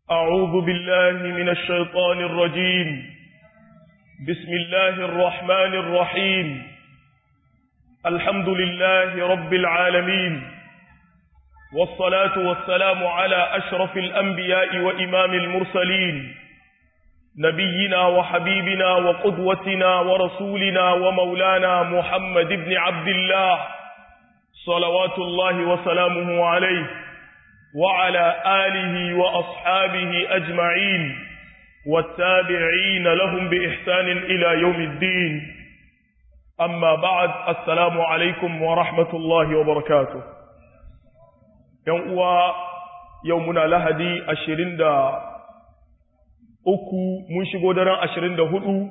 أعوذ بالله من الشيطان الرجيم بسم الله الرحمن الرحيم الحمد لله رب العالمين والصلاة والسلام على أشرف الأنبياء وإمام المرسلين نبينا وحبيبنا وقدوتنا ورسولنا ومولانا محمد بن عبد الله صلوات الله وسلامه عليه وعلى آله وأصحابه أجمعين والتابعين لهم بإحسان إلى يوم الدين أما بعد السلام عليكم ورحمة الله وبركاته يوم يومنا لهدي أشرين دا uku mun shigo daren ashirin da hudu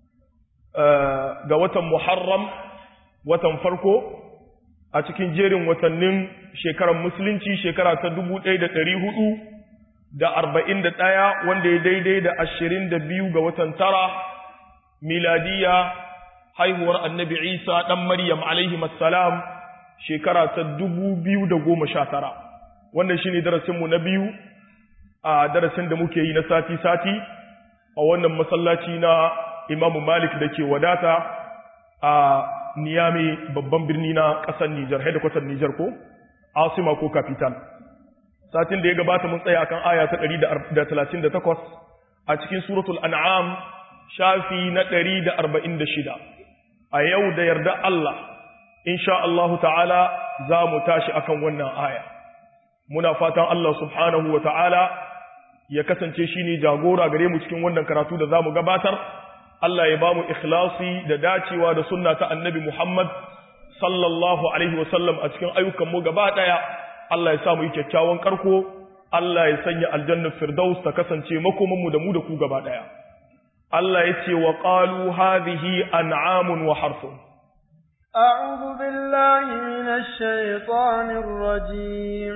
ga watan Muharram watan farko a cikin jerin watannin shekarar musulunci shekara ta dubu ɗaya da ɗari hudu da arba'in da ɗaya wanda ya daidai da ashirin da biyu ga watan tara miladiya haihuwar annabi isa ɗan maryam alaihi salam shekara ta dubu biyu da goma sha tara wannan shi ne darasinmu na biyu a darasin da muke yi na sati-sati a wannan masallaci na imamu malik da ke wadata a niyami babban birni na ƙasar nijar hedikwatar nijar ko asima ko kapital satin da ya gabata mun tsaya akan aya ta 138 a cikin suratul an'am shafi na 146 a yau da yarda Allah insha Allah ta'ala za mu tashi akan wannan aya muna fatan Allah subhanahu wa ta'ala ya kasance shi ne jagora gare mu cikin wannan karatu da za mu gabatar, Allah ya ba mu ikhlasi da dacewa da sunna ta annabi Muhammad sallallahu Alaihi wasallam a cikin ayyukanmu gaba ɗaya, Allah ya sa mu yi kyakkyawan karko, Allah ya sanya aljannar Firdaus ta kasance makomanmu da mu da ku gaba ɗaya. Allah ya ce wa ƙalu hadhihi an'amun wa harfun. أعوذ بالله من الشيطان الرجيم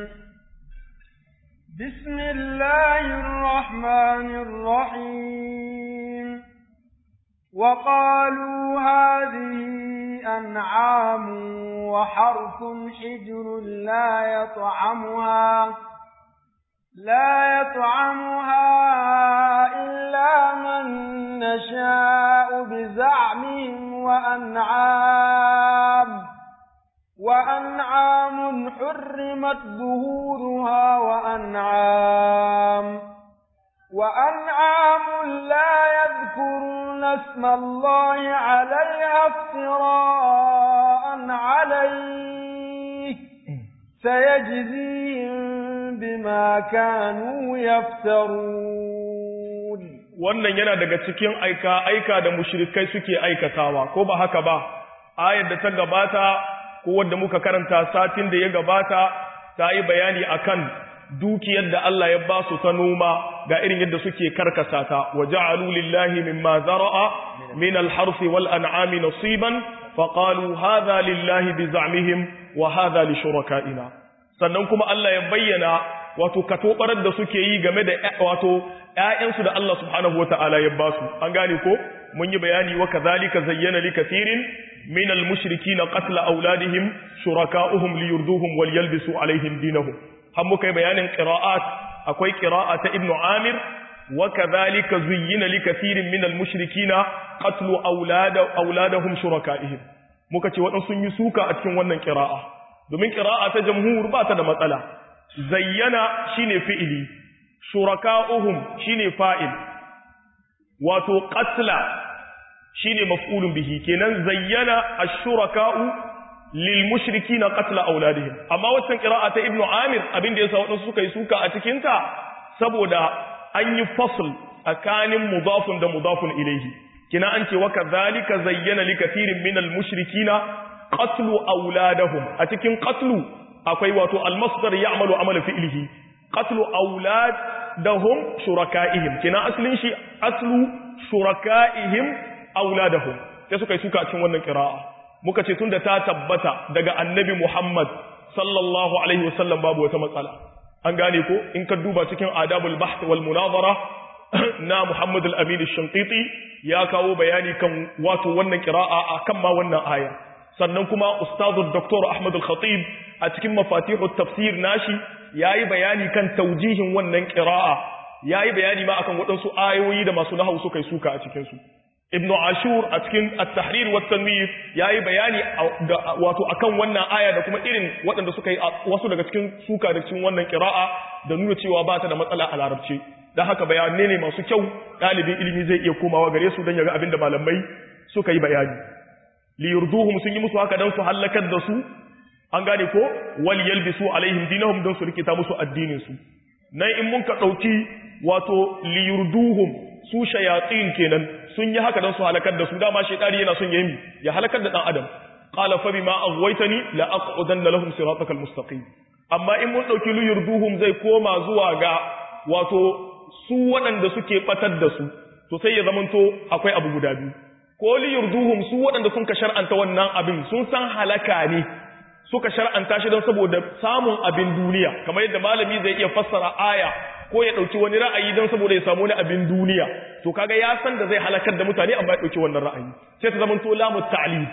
بسم الله الرحمن الرحيم وقالوا هذه أنعام وحرث حجر لا يطعمها لا يطعمها إلا من نشاء بزعمهم وأنعام وأنعام حرمت ظهورها وأنعام وأنعام لا يذكرون اسم الله عليها افتراء عليه سيجزيهم بما كانوا يفترون wannan yana daga cikin aika aika da mushrikai suke aikatawa ko ba haka ba ayar da ta gabata ko wanda muka karanta satin da ya gabata ta yi bayani akan dukiyar da Allah ya ba su ta noma ga irin yadda suke karkasa ta wa ja'alu lillahi mimma zara'a min al-harth wal an'ami nasiban fa qalu hadha lillahi bi za'mihim wa hadha li shuraka'ina sannan kuma Allah ya bayyana wato katobarar da suke yi game da wato ƴaƴansu da Allah subhanahu wata'ala ya ba su an gane ko mun yi bayani wa kadhalika zayyana li kathirin من المشركين قتل أولادهم شركاؤهم ليردوهم وليلبسوا عليهم دينهم هم كي بيان قراءات أكوي قراءة ابن عامر وكذلك زين لكثير من المشركين قتل أولاد أولادهم شركائهم muka ce waɗansu sun yi suka a cikin wannan ƙira'a domin ƙira'a ta jamhur ba ta da matsala zayyana shine fi'ili shuraka'uhum shine fa'il wato qatla shine maf'ulun bihi kenan zayyana ash-shuraka'u lil mushrikina qatla auladihim amma wannan qira'a ta ibnu amir abin da yasa wadansu suka yi suka a cikin ta saboda an yi fasl tsakanin mudafun da mudafun ilayhi kina an ce wa kadhalika zayyana li kathirin min al mushrikina qatlu auladahum a cikin qatlu akwai wato al masdar ya'malu amala fi'lihi qatlu auladahum shuraka'ihim kina aslin shi aslu shuraka'ihim auladahum sai suka yi suka cikin wannan qira'a muka ce tunda ta tabbata daga annabi Muhammad sallallahu alaihi wasallam babu wata matsala an gane ko in ka duba cikin adabul bahth wal munazara na Muhammad al-Amin al-Shanqiti ya kawo bayani kan wato wannan qira'a akan ma wannan aya sannan kuma ustazu Dr. Ahmad al-Khatib a cikin mafatihut tafsir nashi yayi bayani kan taujihin wannan qira'a yayi bayani ma akan waɗansu ayoyi da masu nahawu suka yi suka a cikin su ibn ashur a cikin at-tahrir wa tanwir yayi bayani wato akan wannan aya da kuma irin waɗanda suka yi wasu daga cikin suka da cikin wannan qira'a da nuna cewa ba ta da matsala a larabci dan haka bayanai ne masu kyau ɗalibin ilimi zai iya komawa gare su don ya ga abin da malamai suka yi bayani li yurduhum sun yi musu haka dan su halakar da su an gane ko wal yalbisu alaihim dinahum dan su rikita musu addinin su nan in mun ka dauki wato li yurduhum su shayatin kenan sun yi haka dan su halakar da su dama shaytani yana son yayi ya halakar da dan adam qala fa bima aghwaytani la aqudanna lahum siratakal mustaqim amma in mun dauki li yurduhum zai koma zuwa ga wato su waɗanda suke batar da su to sai ya zamanto akwai abu guda biyu ko li yurduhum su waɗanda sun ka shar'anta wannan abin sun san halaka ne suka shar'anta shi don saboda samun abin duniya kamar yadda malami zai iya fassara aya ko ya dauki wani ra'ayi don saboda ya samu wani abin duniya to kaga ya san da zai halakar da mutane amma ya dauki wannan ra'ayi sai ta zama to lamu ta'lim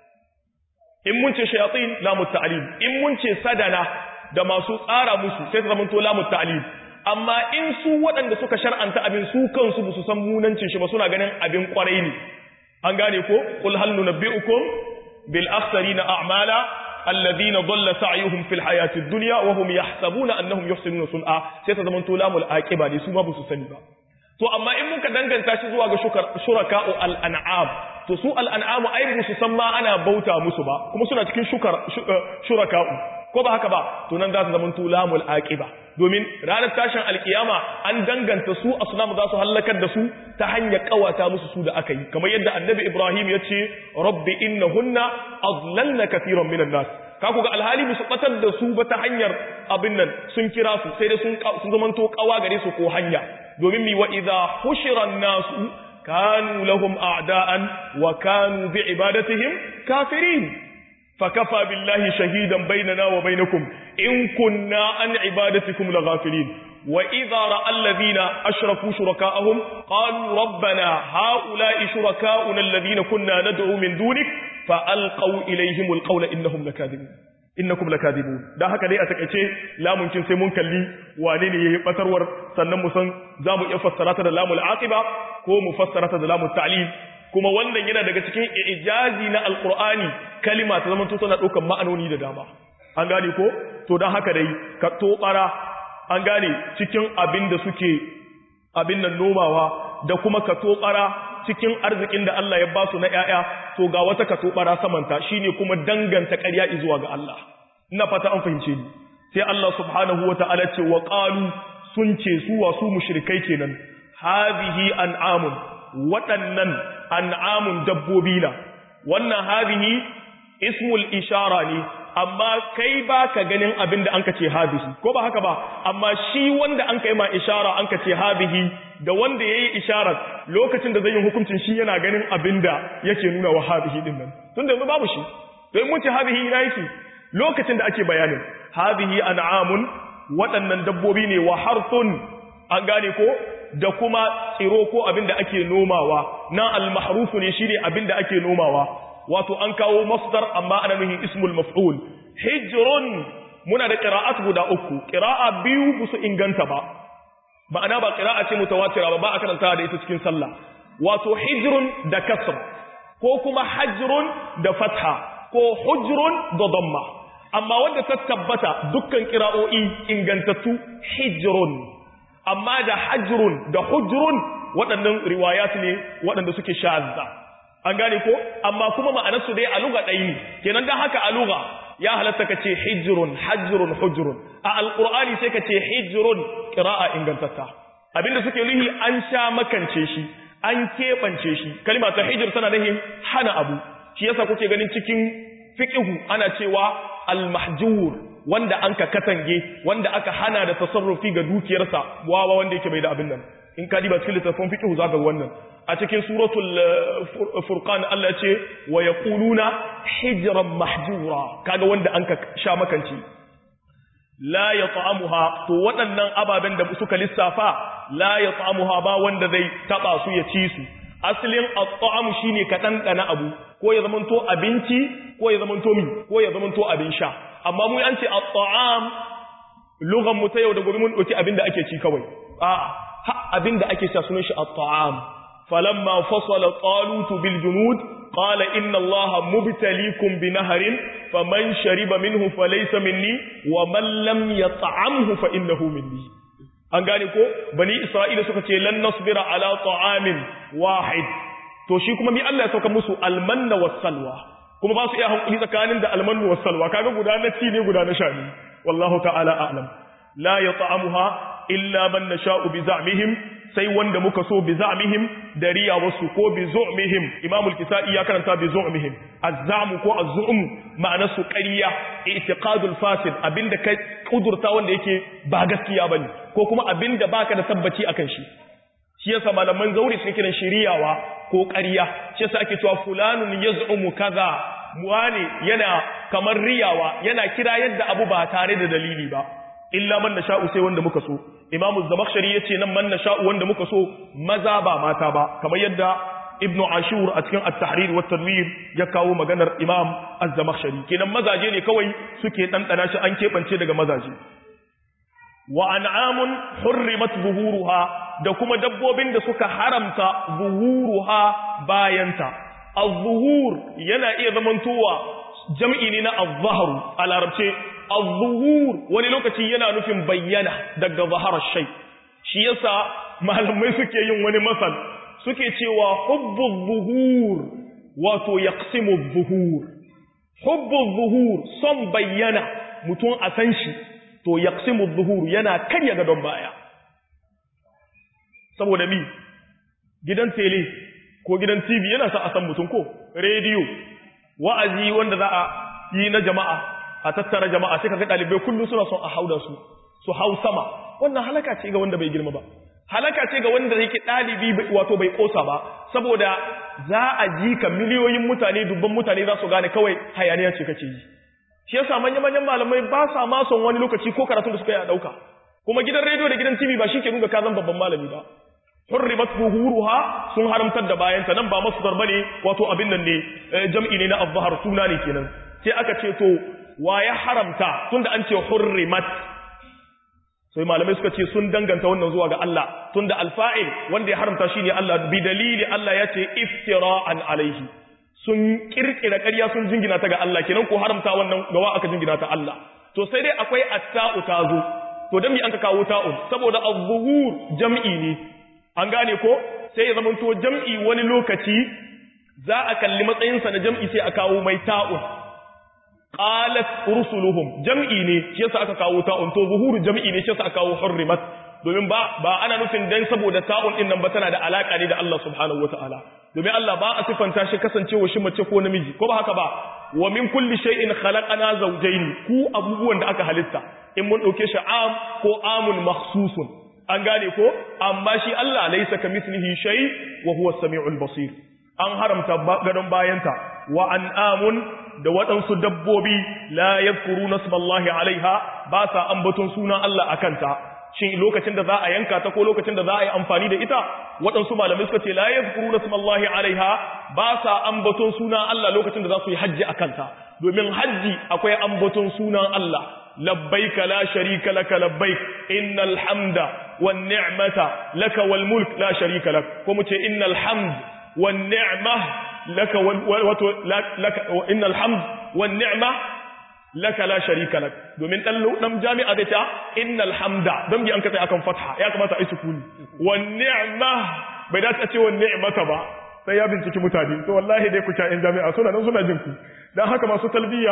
in mun ce shayatin lamu ta'lim in mun ce sadana da masu tsara musu sai ta zama to lamu ta'lim amma in su waɗanda suka shar'anta abin su kansu ba su san munancin shi ba suna ganin abin kwarai ne an gane ko qul hal nunabbi'ukum bil akhsarina a'mala alladhina dhalla sa'yuhum fil hayatid dunya wa hum yahsabuna annahum yuhsinuna sun'a sai ta zamanto lamul aqiba ne su ma ba su sani ba to amma in muka danganta shi zuwa ga shuraka'u al an'am to su al an'am ai ba su san ma ana bauta musu ba kuma suna cikin shukar shuraka'u ko ba haka ba to nan za su zamanto lamul aqiba domin ranar tashin alkiyama an danganta su asnamu za su hallakar da su ta hanyar kawata musu su da aka yi kamar yadda annabi ibrahim ya ce rabbi innahunna adlalna kathiran minan nas ka ku ga alhali musu batar da su ba ta hanyar abin nan sun kira su sai dai sun sun zamanto kawa gare su ko hanya domin mi wa idza hushira nasu kanu lahum a'da'an wa kanu bi ibadatihim kafirin فكفى بالله شهيدا بيننا وبينكم إن كنا عن عبادتكم لغافلين وإذا رأى الذين أشركوا شركاءهم قالوا ربنا هؤلاء شركاؤنا الذين كنا ندعو من دونك فألقوا إليهم القول إنهم لكاذبون innakum lakadibun dan haka dai a takeice lamuncin sai mun kalli wane ne yayi batarwar sannan mu san zamu iya fassara ta da lamul aqiba ko mu fassara ta da lamul ta'lil kuma wannan yana daga cikin ijazi na alqur'ani kalima ta zama tana daukan ma'anoni da dama an gane ko to dan haka dai ka tobara an gane cikin abin da suke abin nan nomawa da kuma ka tobara cikin arzikin da Allah ya ba su na ƴaƴa to ga wata ka tobara samanta shine kuma danganta ƙarya zuwa ga Allah ina fata an fahimce ni sai Allah subhanahu wataala ce wa qalu sun ce su wasu mushrikai kenan hadhihi an'amun waɗannan an'amun dabbobi na wannan hadhihi ismul ishara ne amma kai ba ka ganin abin da an ka ce habihi ko ba haka ba amma shi wanda an ka yi ma ishara an ka ce habihi da wanda ya yi isharar lokacin da zai yi hukuncin shi yana ganin abin da yake nuna wa habihi din nan tun da yanzu babu shi don mun ce habihi ina yake lokacin da ake bayanin habihi an'amun waɗannan dabbobi ne wa harsun an gane ko da kuma tsiro ko abin da ake nomawa na al-mahrufu ne shine abin da ake nomawa wato an kawo masdar amma ana nuhin ismul maf'ul hijrun muna da qira'at guda uku qira'a biyu busu inganta ba ma'ana ba qira'a ce mutawatira ba ba a karanta da ita cikin sallah wato hijrun da kasr ko kuma hajrun da fatha ko hujrun da damma amma wanda ta tabbata dukkan qira'o'i ingantattu hijrun amma da hajrun da hujrun waɗannan riwayat ne waɗanda suke shazza an gane ko amma kuma ma'anarsu dai a luga ɗaya ne kenan dan haka a luga ya halatta ka ce hijrun hajrun hujrun a alqur'ani sai ka ce hijrun qira'a ingantatta abinda suke nuhi an sha makance shi an keɓance shi kalma ta hijr tana nufin hana abu shi yasa kuke ganin cikin fiqhu ana cewa al-mahjur wanda an ka katange wanda aka hana da tasarrufi ga dukiyarsa wawa wanda yake bai da abin nan in ka diba cikin littafin fiqh zaka ga wannan a cikin suratul furqan Allah ce wa yaquluna hijran mahjura kaga wanda an ka sha makanci la yat'amuha to waɗannan ababen da suka lissafa la yat'amuha ba wanda zai taba su ya ci su asalin at-ta'am shine ka dandana abu ko ya zamanto abinci ko ya zamanto mi ko ya zamanto abin sha amma mu an ce at-ta'am lugan mu ta yau da gobe mun dauki abin da ake ci kawai a'a ha abinda ake sa sunan shi at-ta'am falamma fasala talut bil junud qala inna allaha mubtaliikum bi nahrin faman shariba minhu falaysa minni wa man lam yat'amhu fa innahu minni an gane ko bani isra'ila suka ce lan nasbira ala ta'amin wahid to shi kuma mi Allah ya sauka musu almanna wassalwa kuma ba su iya hankali tsakanin da almannu wassalwa kaga guda na ci ne guda na sha ne wallahu ta'ala a'lam la yat'amuha illa man nasha'u bi za'mihim sai wanda muka so bi za'mihim da riya wasu ko bi zu'mihim imam al-kisai ya karanta bi zu'mihim az-za'mu ko az-zu'm ma'ana su ƙarya i'tiqadul fasid abinda kai kudurta wanda yake ba gaskiya bane ko kuma abinda baka da tabbaci akan shi shi yasa malaman zauri suke kiran shiriyawa ko ƙarya shi yasa ake cewa fulanun yaz'umu kaza muwani yana kamar riyawa yana kira yadda abu ba tare da dalili ba illa man nasha'u sai wanda muka so imam az-zamakhshari yace nan man nasha'u wanda muka so maza ba mata ba kamar yadda ibnu ashur a cikin at-tahrir wa tanwir ya kawo maganar imam az-zamakhshari kenan mazaje ne kawai suke dandana shi an kebance daga mazaje wa an'amun hurrimat zuhuruha da kuma dabbobin da suka haramta zuhuruha bayanta az-zuhur yana iya zamantowa jam'i ne na az-zahru a larabce az-zuhur wani lokaci yana nufin bayyana daga zaharar shay shi yasa malamai suke yin wani masal suke cewa hubbu zuhur wato yaqsimu zuhur hubbu zuhur son bayyana mutum a san shi to yaqsimu zuhur yana karya gadon baya saboda mi gidan tele ko gidan TV yana sa a san mutum ko rediyo wa'azi wanda za a yi na jama'a a tattara jama'a sai kaga dalibai kullum suna son a hauda su su hau sama wannan halaka ce ga wanda bai girma ba halaka ce ga wanda yake dalibi wato bai kosa ba saboda za a ji ka miliyoyin mutane dubban mutane za su gane kawai hayaniya ce kake yi shi yasa manyan manyan malamai ba sa ma son wani lokaci ko karatun da suka yi a dauka kuma gidan rediyo da gidan TV ba shi ke nuna ka zan babban malami ba hurrimat zuhuruha sun haramtar da bayanta nan ba masdar bane wato abin nan ne jam'i ne na azhar suna ne kenan sai aka ce to wa ya haramta tunda an ce hurrimat sai malamai suka ce sun danganta wannan zuwa ga Allah tunda alfa'il wanda ya haramta shine Allah bi dalili Allah ya ce iftira'an alaihi sun kirkira ƙarya sun jingina ta ga Allah kenan ko haramta wannan gawa aka jingina ta Allah to sai dai akwai atta'u tazo to dan me an ka kawo ta'u saboda az-zuhur jam'i ne an gane ko sai ya zama to jam'i wani lokaci za a kalli matsayinsa na jam'i sai a kawo mai ta'un qalat rusuluhum jam'i ne shi yasa aka kawo ta'un to zuhuru jam'i ne shi yasa aka kawo hurrimat domin ba ba ana nufin dan saboda ta'un din nan ba tana da alaka ne da Allah subhanahu wataala domin Allah ba a sifanta shi kasancewa shi mace ko namiji ko ba haka ba wa min kulli shay'in khalaqana zawjayn ku abubuwan da aka halitta in mun dauke shi am ko amun makhsusun an gane ko amma shi Allah laysa kamithlihi shay wa huwa as-sami'ul basir an haramta gadon bayanta wa an'amun da waɗansu dabbobi la yadhkuruna ismallahi alaiha ba sa ambaton sunan Allah akanta shin lokacin da za a yanka ta ko lokacin da za a yi amfani da ita waɗansu malamai suka ce la yadhkuruna ismallahi alaiha ba sa ambaton sunan Allah lokacin da za su yi hajji akanta domin hajji akwai ambaton sunan Allah labbaika la sharika laka labbaik innal hamda wan ni'mata laka wal mulk la sharika lak ko mu ce innal hamd wan ni'ma laka wal wato laka innal hamd wan ni'ma laka la sharika lak domin dan dan jami'a da ta innal hamda dan bi an ka sai akan fatha ya kamata ai sukuni wan ni'ma bai da ta ce wan ni'mata ba sai ya binciki mutane to wallahi dai ku ta in jami'a suna nan suna jin ku dan haka masu talbiya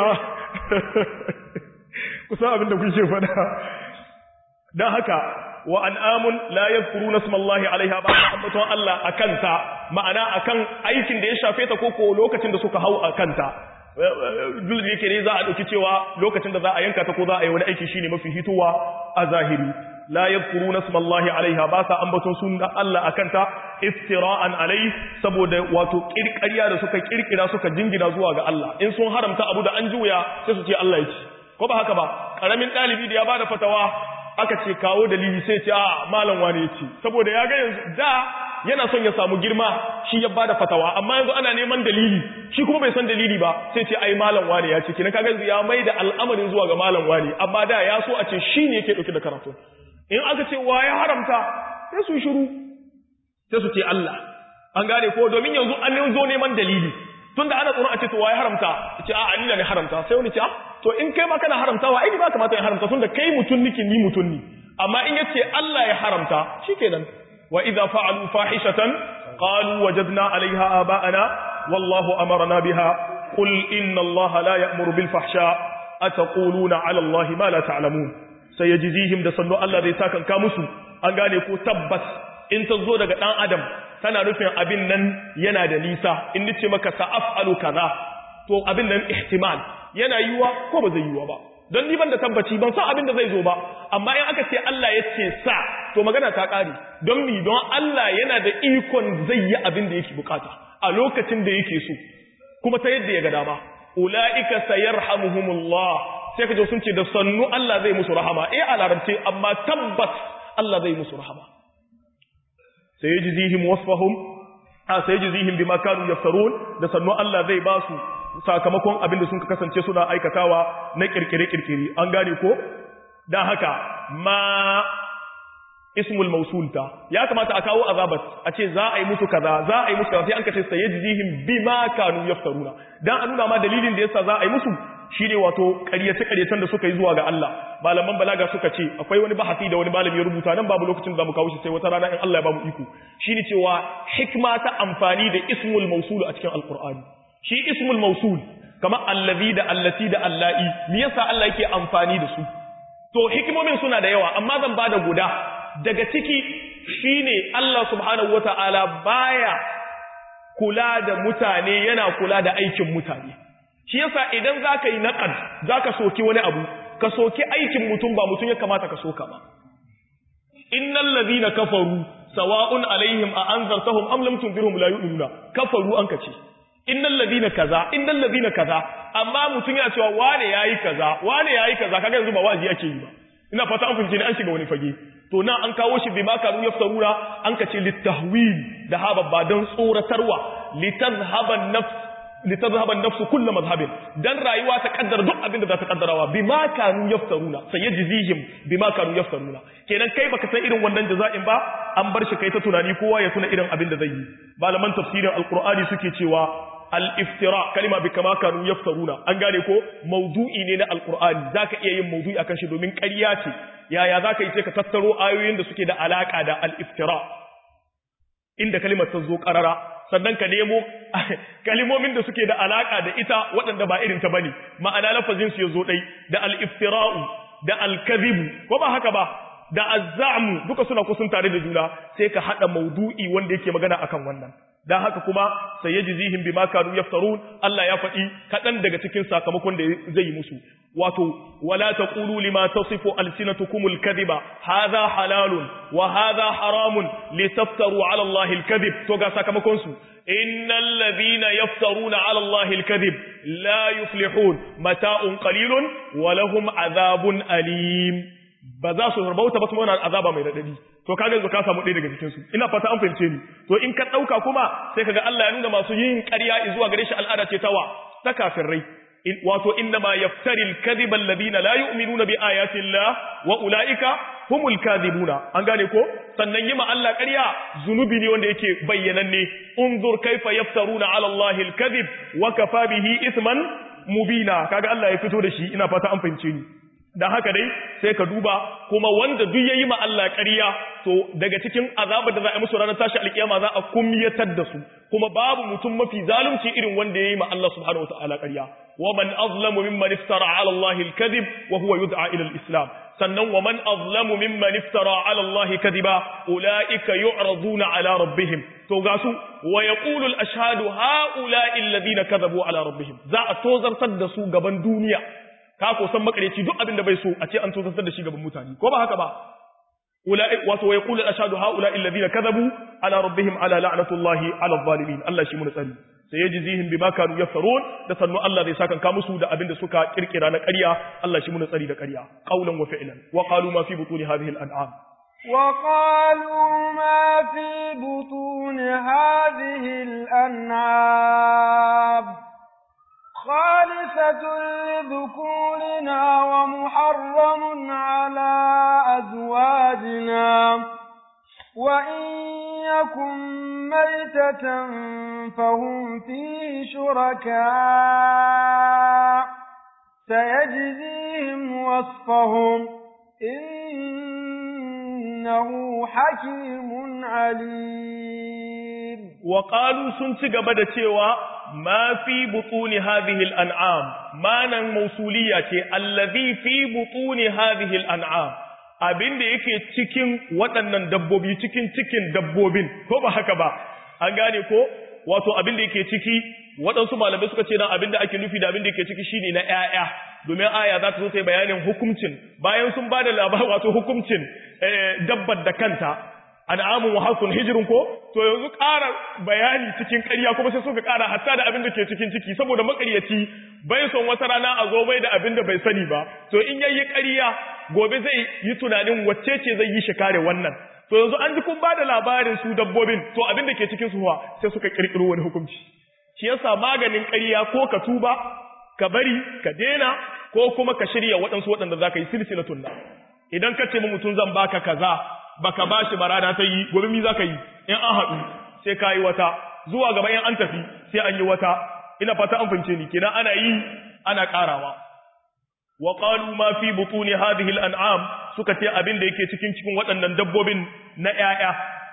kusan abin da kuke faɗa dan haka wa an'amun la yadhkuruna ismallahi alaiha ba ambaton Allah akanta ma'ana akan aikin da ya shafe ta ko ko lokacin da suka hau akanta duk da yake ne za a dauki cewa lokacin da za a yanka ta ko za a yi wani aiki shine mafi hituwa a zahiri la yadhkuruna ismallahi alaiha ba sa ambaton sunan Allah akanta iftira'an alai saboda wato kirkariya da suka kirkira suka jingina zuwa ga Allah in sun haramta abu da an juya sai su ce Allah ya ci ko ba haka ba karamin dalibi da ya bada fatawa aka ce kawo dalili sai ce a malam wani ya ce saboda ya ga yanzu da yana son ya samu girma shi ya bada fatawa amma yanzu ana neman dalili shi kuma bai san dalili ba sai ce ai malam wani ya ce kina kaga yanzu ya mai da al'amarin zuwa ga malam wani amma da ya so a ce shi ne yake dauke da karatu in aka ce wa ya haramta sai su shiru sai su ce Allah an gane ko domin yanzu an zo neman dalili tunda ana tsoron a ce to waye haramta ce a anina ne haramta sai wani ce to in kai ma kana haramtawa ai ba kamata in haramta tunda kai mutun niki ni mutun ni amma in yace Allah ya haramta shikenan wa idza fa'alu fahishatan qalu wajadna 'alayha aba'ana wallahu amarna biha qul inna Allah la ya'muru bil fahsha ataquluna 'ala Allah ma la ta'lamun sayajzihim da sannu Allah zai saka ka musu an gane ko tabbas in ta zo daga dan adam tana nufin abin nan yana da nisa in nace maka sa'afalu kaza to abin nan ihtimal yana yiwa ko ba zai yiwa ba don ni ban da tabbaci ban san abin da zai zo ba amma in aka ce Allah ya ce sa to magana ta kare don mi don Allah yana da ikon zai yi abin da yake bukata a lokacin da yake so kuma ta yadda ya ga dama ulaika sayarhamuhumullah sai kaje sun ce da sannu Allah zai musu rahama eh a larabce amma tabbas Allah zai musu rahama sayajzihim wasfahum a sayajzihim bima kanu yaftarun da sannu Allah zai ba su sakamakon abin da sun kasance suna aikatawa na kirkire-kirkire an gane ko dan haka ma ismul mausulta ya kamata a kawo azabat a ce za a yi musu kaza za a yi musu kaza sai an kace sayajzihim bima kanu yaftaruna dan an nuna ma dalilin da yasa za a yi musu shine wato ƙaryace ƙaryacen da suka yi zuwa ga Allah malaman balaga suka ce akwai wani bahasi da wani malami ya rubuta nan babu lokacin da zamu kawo shi sai wata rana in Allah ya bamu iko shine cewa hikma ta amfani da ismul mausul a cikin alqur'ani shi ismul mausul kamar allazi da allati da allai me yasa Allah yake amfani da su to hikimomin suna da yawa amma zan bada guda daga ciki shine Allah subhanahu wataala baya kula da mutane yana kula da aikin mutane shi yasa idan zaka yi naqad zaka soki wani abu ka soki aikin mutum ba mutum ya kamata ka soka ba innal ladina kafaru sawa'un alaihim a anzartahum am lam tunzirhum la yu'minuna kafaru an kace innal ladina kaza innal ladina kaza amma mutum yana cewa wane yayi kaza wane yayi kaza kaga yanzu ba wazi yake yi ba ina fata an fahimce ni an shiga wani fage to na an kawo shi bima kanu yaftaruna an kace litahwil da haba ba dan tsoratarwa litazhaba nafs litazhaba an-nafsu kullu madhhabin dan rayuwa ta kaddara duk abin da za ta kaddarawa bima kanu yaftaruna sayajzihim bima kanu yaftaruna kenan kai baka san irin wannan jaza'in ba an bar shi kai ta tunani kowa ya tuna irin abin da zai yi malaman tafsirin alqur'ani suke cewa al-iftira kalima bi kama kanu yaftaruna an gane ko maudu'i ne na alqur'ani zaka iya yin maudu'i akan shi domin ƙarya ce yaya zaka yi sai ka tattaro ayoyin da suke da alaka da al-iftira inda kalimar ta zo qarara sannan ka nemo kalimomin da suke da alaka da ita waɗanda ba irin ta bane ma'ana lafazin su yazo dai da al-iftira'u da al-kadhibu ko ba haka ba da azzamu duka suna kusun tare da juna sai ka hada maudu'i wanda yake magana akan wannan dan haka kuma sayajzihim bima kanu yaftarun Allah ya faɗi kaɗan daga cikin sakamakon da zai yi musu wato wala taqulu lima tasifu alsinatukumul kadhiba hadha halalun wa hadha haramun litaftaru ala Allah alkadhib to ga sakamakon su innal ladhina yaftaruna ala Allah alkadhib la yuflihun mata'un qalilun wa lahum adhabun alim ba za su rabauta ba kuma yana azaba mai radadi to kaga yanzu ka samu ɗaya daga cikin su ina fata an fahimce ni to in ka ɗauka kuma sai kaga Allah ya nuna masu yin ƙarya zuwa gare shi al'ada ce tawa ta kafirai wato inna ma yaftari al-kadhiba alladhina la yu'minuna bi ayati Allah wa ulaika humul kadhibuna an gane ko sannan yima Allah ƙarya zunubi ne wanda yake bayyananne unzur kaifa yaftaruna ala Allah al-kadhib wa kafa bihi ithman mubina kaga Allah ya fito da shi ina fata an fahimce ni dan haka dai sai ka duba kuma wanda duk yayi ma Allah ƙarya to daga cikin azabar da za a musu ranar tashi alkiyama za a kumyatar da su kuma babu mutum mafi zalunci irin wanda yayi ma Allah subhanahu wataala ƙarya wa man azlamu mimman iftara ala Allah al-kadhib wa huwa yud'a ila al-islam sannan wa man azlamu mimman iftara ala Allah kadhiba ulaika yu'raduna ala rabbihim to ga su wa yaqulu al-ashhadu ha'ula'i alladhina kadhabu ala rabbihim za a tozartar da su gaban duniya ka ko san makareci duk abin da bai so a ce an tozartar da shi gaban mutane ko ba haka ba ulai wato ya kula ashadu haula alladhina kadhabu ala rabbihim ala la'natullahi ala adh-dhalimin Allah shi mun tsari sai yajzihim bima kanu yaftarun da sannu Allah zai saka ka musu da abin da suka kirkira na ƙarya Allah shi mun tsari da ƙarya qaulan wa fi'lan wa qalu ma fi butuni hadhihi al-an'am وقالوا ما في بطون هذه الأنعام خالصة لذكورنا ومحرم على أزواجنا وإن يكن ميتة فهم فيه شركاء سيجزيهم وصفهم إنه حكيم عليم وقالوا سنت قبل تيوى ما في بطون هذه الأنعام ما نن موصولية الذي في بطون هذه الأنعام abin da yake cikin waɗannan dabbobi cikin cikin dabbobin ko ba haka ba an gane ko wato abin da yake ciki waɗansu malamai suka ce dan abin da ake nufi da abin da yake ciki shine na ƴaƴa domin aya za ta zo ta yi bayanin hukuncin bayan sun ba da labar wato hukuncin dabbar da kanta an'amun wa hasun hijirin ko to yanzu ƙara bayani cikin ƙarya kuma sai suka ƙara hatta da abin da ke cikin ciki saboda maƙaryaci bai son wata rana a zo mai da abin da bai sani ba to in yayi ƙarya gobe zai yi tunanin wacce ce zai yi shi kare wannan to yanzu an ji kun ba da labarin su dabbobin to abin da ke cikin su sai suka ƙirƙiro wani hukunci shi yasa maganin ƙarya ko ka tuba ka bari ka dena ko kuma ka shirya waɗansu waɗanda za ka yi silsilatun na idan ka ce mutum zan baka kaza baka bashi barada ta yi gobe mi za ka yi in an haɗu sai ka yi wata zuwa gaba in an tafi sai an yi wata ina fata an fahimce ni kenan ana yi ana ƙarawa wa qalu ma fi butuni hadhihi al-an'am suka ce abin da yake cikin cikin waɗannan dabbobin na ƴaƴa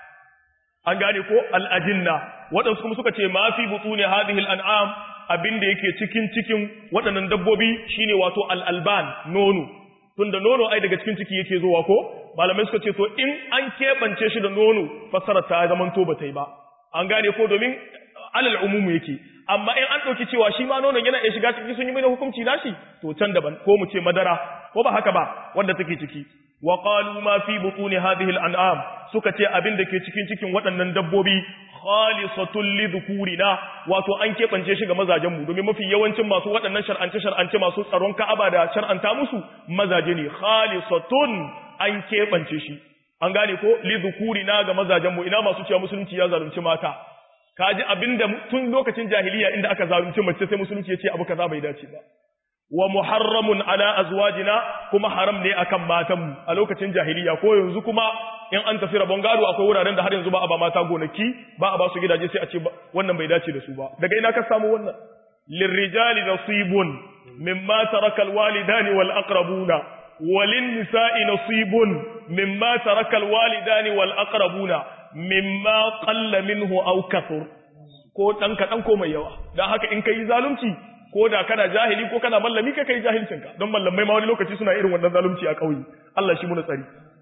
an gane ko al-ajinna waɗansu kuma suka ce ma fi butuni hadhihi al-an'am abin da yake cikin cikin waɗannan dabbobi shine wato al-alban nono tunda nono ai daga cikin ciki yake zuwa ko malamai suka ce to in an keɓance shi da nono fassara ta zaman to ba ta yi ba an gane ko domin alal umumu yake amma in an ɗauki cewa shi ma nonon yana iya shiga ciki sun yi mai hukunci nashi to can daban ko mu ce madara ko ba haka ba wanda take ciki wa qalu ma fi butuni hadhihi al-an'am suka ce abin da ke cikin cikin waɗannan dabbobi khalisatul lidhukurina wato an keɓance shi ga mazajen mu domin mafi yawancin masu waɗannan shar'ance shar'ance masu tsaron Ka'aba da shar'anta musu mazaje ne khalisatun an keɓance shi an gane ko lidhukurina ga mazajen mu ina masu cewa musulunci ya zalunci mata kaji abinda tun lokacin jahiliya inda aka zalunci mace sai musulunci ya ce abu kaza bai dace ba wa muharramun ala azwajina kuma haram ne akan matanmu a lokacin jahiliya ko yanzu kuma in an tafi rabon gado akwai wuraren da har yanzu ba a ba mata gonaki ba a ba su gidaje sai a ce wannan bai dace da su ba daga ina ka samu wannan lirrijali nasibun mimma taraka alwalidani wal aqrabuna walin nisa'i nasibun mimma taraka alwalidani wal aqrabuna mimma qalla minhu aw kathur ko dan kadan ko mai yawa dan haka in kai zalunci ko da kana jahili ko kana mallami ka kai jahilcinka don mallamai ma wani lokaci suna irin wannan zalunci a ƙauye Allah shi muna tsari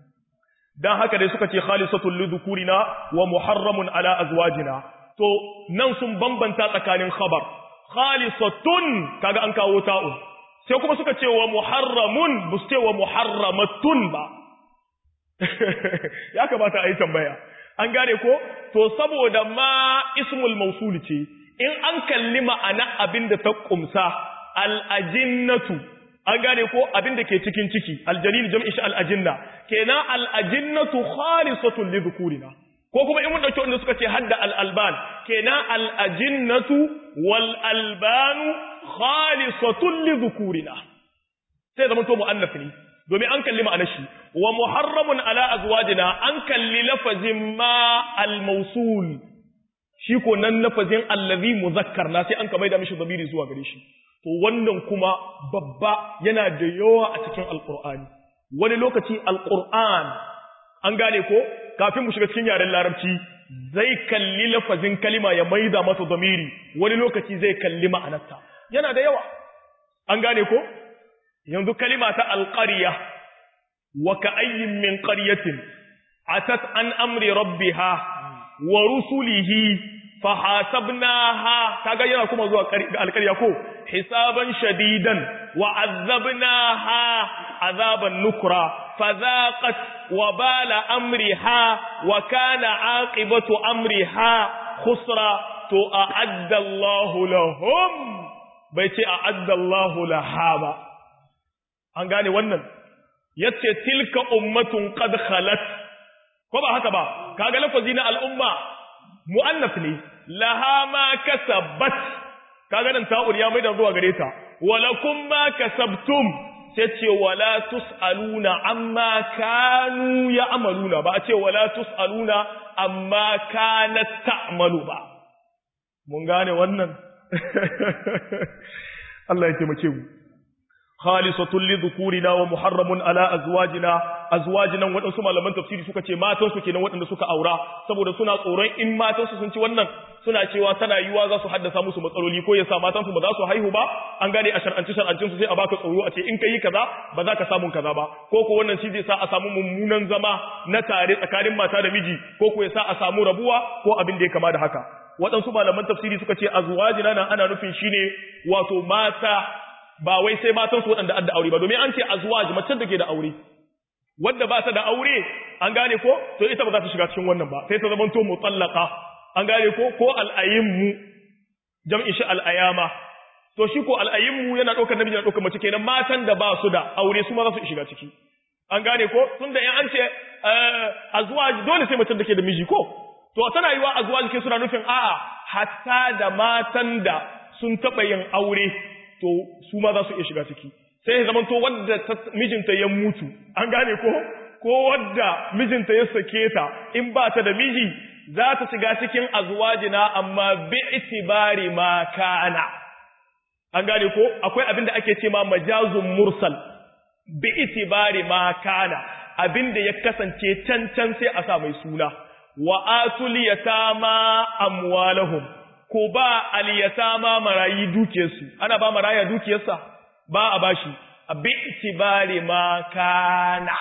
dan haka dai suka ce khalisatul lidhukurina wa muharramun ala azwajina to nan sun bambanta tsakanin khabar khalisatun kaga an kawo ta'un sai kuma suka ce wa muharramun bu ce wa muharramatun ba ya kamata a yi tambaya an gane ko to saboda ma ismul mausul ce in an kalli ma'ana abin da ta kumsa al'ajinnatu an gane ko abin da ke cikin ciki aljalil jam'i shi al'ajinna kenan al'ajinnatu khalisatun li dhukurina ko kuma in mun dauki wanda suka ce hadda al'alban kenan al'ajinnatu wal albanu khalisatun li dhukurina sai zaman to mu'annas ne domin an kalli ma'anar shi wa muharramun ala azwajina an kalli lafazin ma al-mawsul shi ko nan lafazin allazi muzakkar na sai an ka maida mishi zamiri zuwa gare shi to wannan kuma babba yana da yawa a cikin alqur'ani wani lokaci alqur'an an gane ko kafin mu shiga cikin yaren larabci zai kalli lafazin kalima ya maida masa zamiri wani lokaci zai kalli ma'anarta yana da yawa an gane ko yanzu kalima ta alqarya wa ka'ayyin min qaryatin atat an amri rabbiha wa rusulihi fahasabnaha kaga yana kuma zuwa alƙarya ko hisaban shadidan wa azabnaha azaban nukra fadhaqat wa bala amriha wa kana aqibatu amriha khusra to a'adda Allahu lahum bai ce a'adda Allahu laha ba an gane wannan yace tilka ummatun qad khalat ko ba haka ba kaga lafazi na al'umma mu'annaf ne laha ma kasabat kaga nan ta'ur ya maida zuwa gare ta walakum ma kasabtum sai ce wala tus'aluna amma kanu ya'maluna ba a ce wala tus'aluna amma kanat ta'malu ba mun gane wannan Allah ya taimake mu khalisatun li dhukurina wa muharramun ala azwajina azwajina wadansu malaman tafsiri suka ce matan su kenan wadanda suka aura saboda suna tsoron in matan su sun ci wannan suna cewa tana yiwa za su haddasa musu matsaloli ko yasa matan su ba za su haihu ba an gane a shar'anci shar'ancin su sai a baka tsoro a ce in kai kaza ba za ka samu kaza ba ko ko wannan shi zai sa a samu mummunan zama na tare tsakanin mata da miji ko ko yasa a samu rabuwa ko abin da ya kama da haka waɗansu malaman tafsiri suka ce azwajina nan ana nufin shine wato mata ba wai sai matan su waɗanda adda aure ba domin an ce azwaj mace da ke da aure wanda ba ta da aure an gane ko to ita ba za ta shiga cikin wannan ba sai ta zama to mutallaqa an gane ko ko al'ayimmu jam'in shi al'ayama to shi ko al'ayimmu yana ɗaukar namiji yana ɗaukar mace kenan matan da ba su da aure su ma za su shiga ciki an gane ko tunda in an ce azwaj dole sai mace da ke da miji ko to tana yiwa azwaj ke suna nufin a'a hatta da matan da sun taɓa yin aure to su ma za su iya shiga ciki sai ya zamanto wadda mijinta ya mutu an gane ko ko wadda mijinta ya sake ta in ba ta da miji za ta shiga cikin azwajina amma bi itibari ma kana an gane ko akwai abin da ake ce ma majazun mursal bi itibari ma kana abin da ya kasance can can sai a sa mai suna wa atul yatama amwalahum ko ba aliyatama marayi dukiyarsu ana ba maraya dukiyarsa ba a bashi a bi itibari ma kana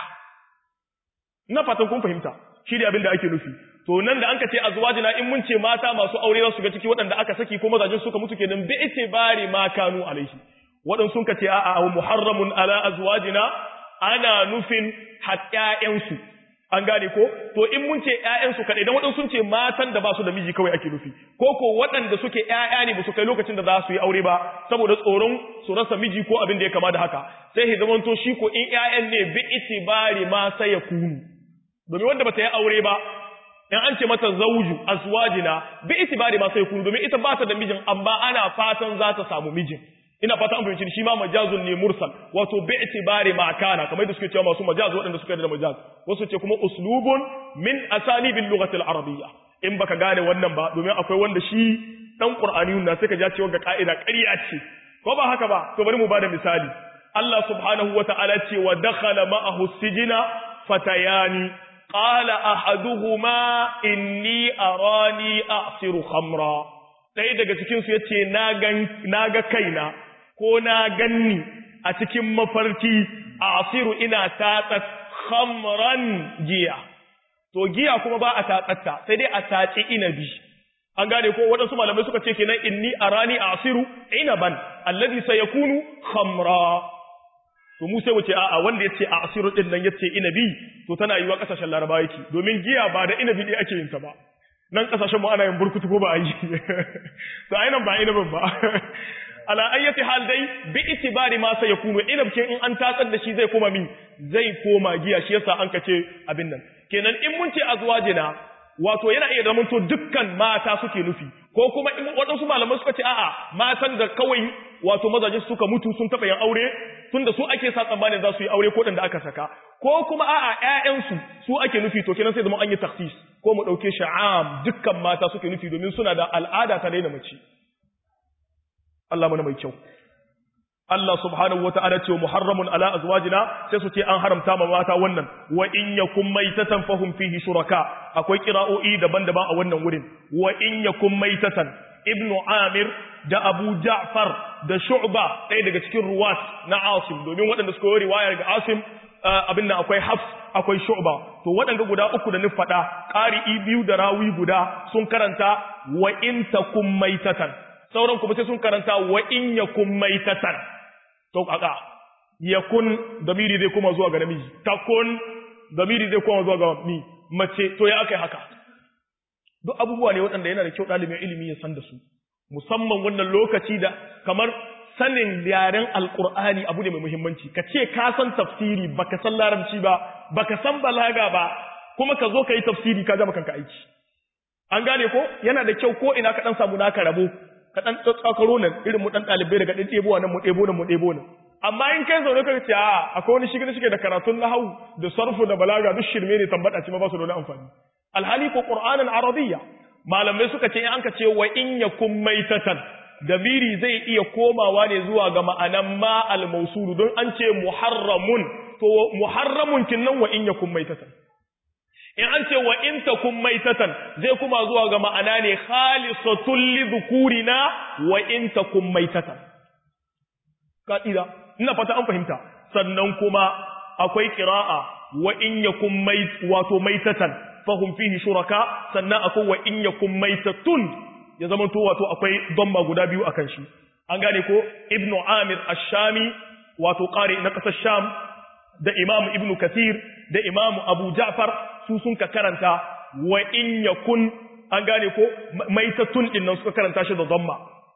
na fatan kun fahimta shi ne abin da ake nufi to nan da anka ce azwajina in mun ce mata masu aure za su ga ciki waɗanda aka saki ko mazajin suka mutu kenan bi itibari ma kanu alaihi waɗansu sun ka ce a'a muharramun ala azwajina ana nufin haƙƙaƴensu an gane ko to in mun ce ƴaƴansu kaɗai dan waɗansu sun ce matan da ba su da miji kawai ake nufi ko ko waɗanda suke ƴaƴa ne ba su kai lokacin da za su yi aure ba saboda tsoron su rasa miji ko abin da ya kama da haka sai ya zamanto shi ko in ƴaƴan ne bi itibari ma sai ya kunu domin wanda bata yi aure ba in an ce mata zauju azwajina bi itibari ma sai kunu domin ita ba ta da mijin amma ana fatan za ta samu mijin ina fata an fahimci shi ma majazun ne mursal wato bi itibari ma kana kamar da suke cewa masu majaz waɗanda suka da majaz wasu ce kuma uslubun min asalibil lughati al arabiyya in baka gane wannan ba domin akwai wanda shi dan qur'ani na sai ka ja cewa ga ka'ida ƙarya ce ko ba haka ba to bari mu bada misali Allah subhanahu wata'ala ce wa dakhala ma'ahu sijina fatayani qala ahaduhuma inni arani a'siru khamra ɗaya daga cikin su yace na ga kaina ko na ganni a cikin mafarki a asiru ina tatsat khamran giya to giya kuma ba a tatsatta sai dai a tatsi inabi an gane ko waɗansu malamai suka ce kenan inni arani a asiru inaban alladhi sayakunu khamra to mu sai wuce a'a wanda yace a asiru din nan yace inabi to tana yiwa kasashen laraba yake domin giya ba da inabi ne ake yin ta ba nan kasashen mu ana yin burkutu ko ba a yi to ai nan ba inabin ba ala ayyati hal dai bi itibari ma sai yakunu inabke in an tatsar da shi zai koma min zai koma giya shi yasa an kace abin nan kenan in mun ce azwajina wato yana iya zama to dukkan mata suke nufi ko kuma in waɗansu malaman suka ce a'a matan da kawai wato mazaje suka mutu sun taɓa yin aure tunda su ake sa tsammanin za su yi aure ko da aka saka ko kuma a'a ƴaƴansu su ake nufi to kenan sai zama an yi taksis ko mu ɗauke sha'am dukkan mata suke nufi domin suna da al'ada ta daina mace Allah mana mai kyau Allah subhanahu wata'ala ce muharramun ala azwajina sai su ce an haramta ma mata wannan wa in yakum maitatan fahum fihi shuraka akwai qira'o'i daban-daban a wannan wurin wa in yakum maitatan ibnu amir da abu ja'far da shu'ba ɗaya daga cikin ruwat na asim domin waɗanda suka yi riwaya daga asim abin nan akwai hafs akwai shu'ba to waɗanda guda uku da ni faɗa ƙari'i biyu da rawi guda sun karanta wa in takum maitatan sauran kuma sai sun karanta wa in yakum maitatan to kaka yakun damiri zai koma zuwa ga namiji takun damiri zai koma zuwa ga mi mace to ya akai haka duk abubuwa ne waɗanda yana da kyau ɗalibin ilimi ya san da su musamman wannan lokaci da kamar sanin yaren alkur'ani abu ne mai muhimmanci ka ce ka san tafsiri baka san larabci ba baka san balaga ba kuma ka zo ka yi tafsiri ka gama kanka aiki an gane ko yana da kyau ko ina ka dan samu naka rabo ka dan tsakaro nan irin mu dan dalibai daga dan ɗebo nan mu ɗebo nan mu ɗebo nan amma in kai zaune ka ce a akwai wani shigir shige da karatun nahwu da sarfu da balaga duk shirme ne tambada ce ma ba su da wani amfani alhali ko qur'anan arabiyya malamai suka ce in an ka ce wa in yakum maitatan damiri zai iya komawa ne zuwa ga ma'anan ma al-mawsul don an ce muharramun to muharramun kinnan wa in yakum maitatan in an ce wa in takum maitatan zai kuma zuwa ga ma'ana ne khalisatul li dhukurina wa in takum maitatan ka'ida ina fata an fahimta sannan kuma akwai qira'a wa in yakum mait wato maitatan fahum fihi shuraka sannan akwai wa in yakum maitatun ya zama to wato akwai damma guda biyu akan shi an gane ko ibnu amir ash-shami wato qari na kasar sham da imam ibnu kathir da imam abu ja'far su sun ka karanta wa in yakun an gane ko maitatun din nan suka karanta shi da damma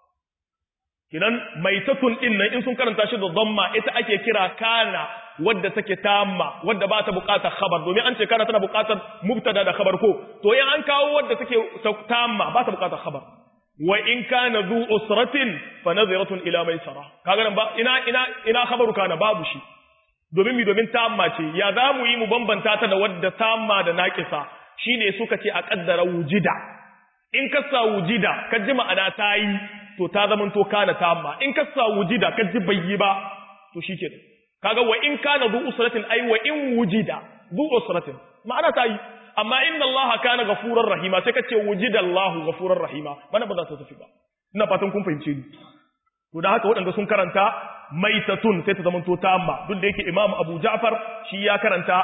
kinan maitatun din nan in sun karanta shi da damma ita ake kira kana wadda take tamma wadda ba ta buƙatar khabar domin an ce kana tana buƙatar mubtada da khabar ko to in an kawo wadda take tamma ba ta buƙatar khabar wa in kana zu usratin fa nadhiratun ila maisara kaga nan ba ina ina ina khabaru kana babu shi domin mi domin tamma ce ya za mu yi mu bambanta ta da wadda tamma da naqisa shine suka ce a kaddara wujida in ka sa wujida ka ji ma'ana ta yi to ta zaman to kana tamma in ka sa wujida ka ji bai yi ba to shikenan kaga wa in kana zu usratin ai wa in wujida zu usratin ma'ana ta yi amma inna Allah kana ghafurar rahima sai kace wujida Allah ghafurar rahima bana ba za ta tafi ba ina fatan kun fahimce ni to da haka waɗanda sun karanta maitatun sai ta zama to tamma duk da yake Imam Abu Ja'far shi ya karanta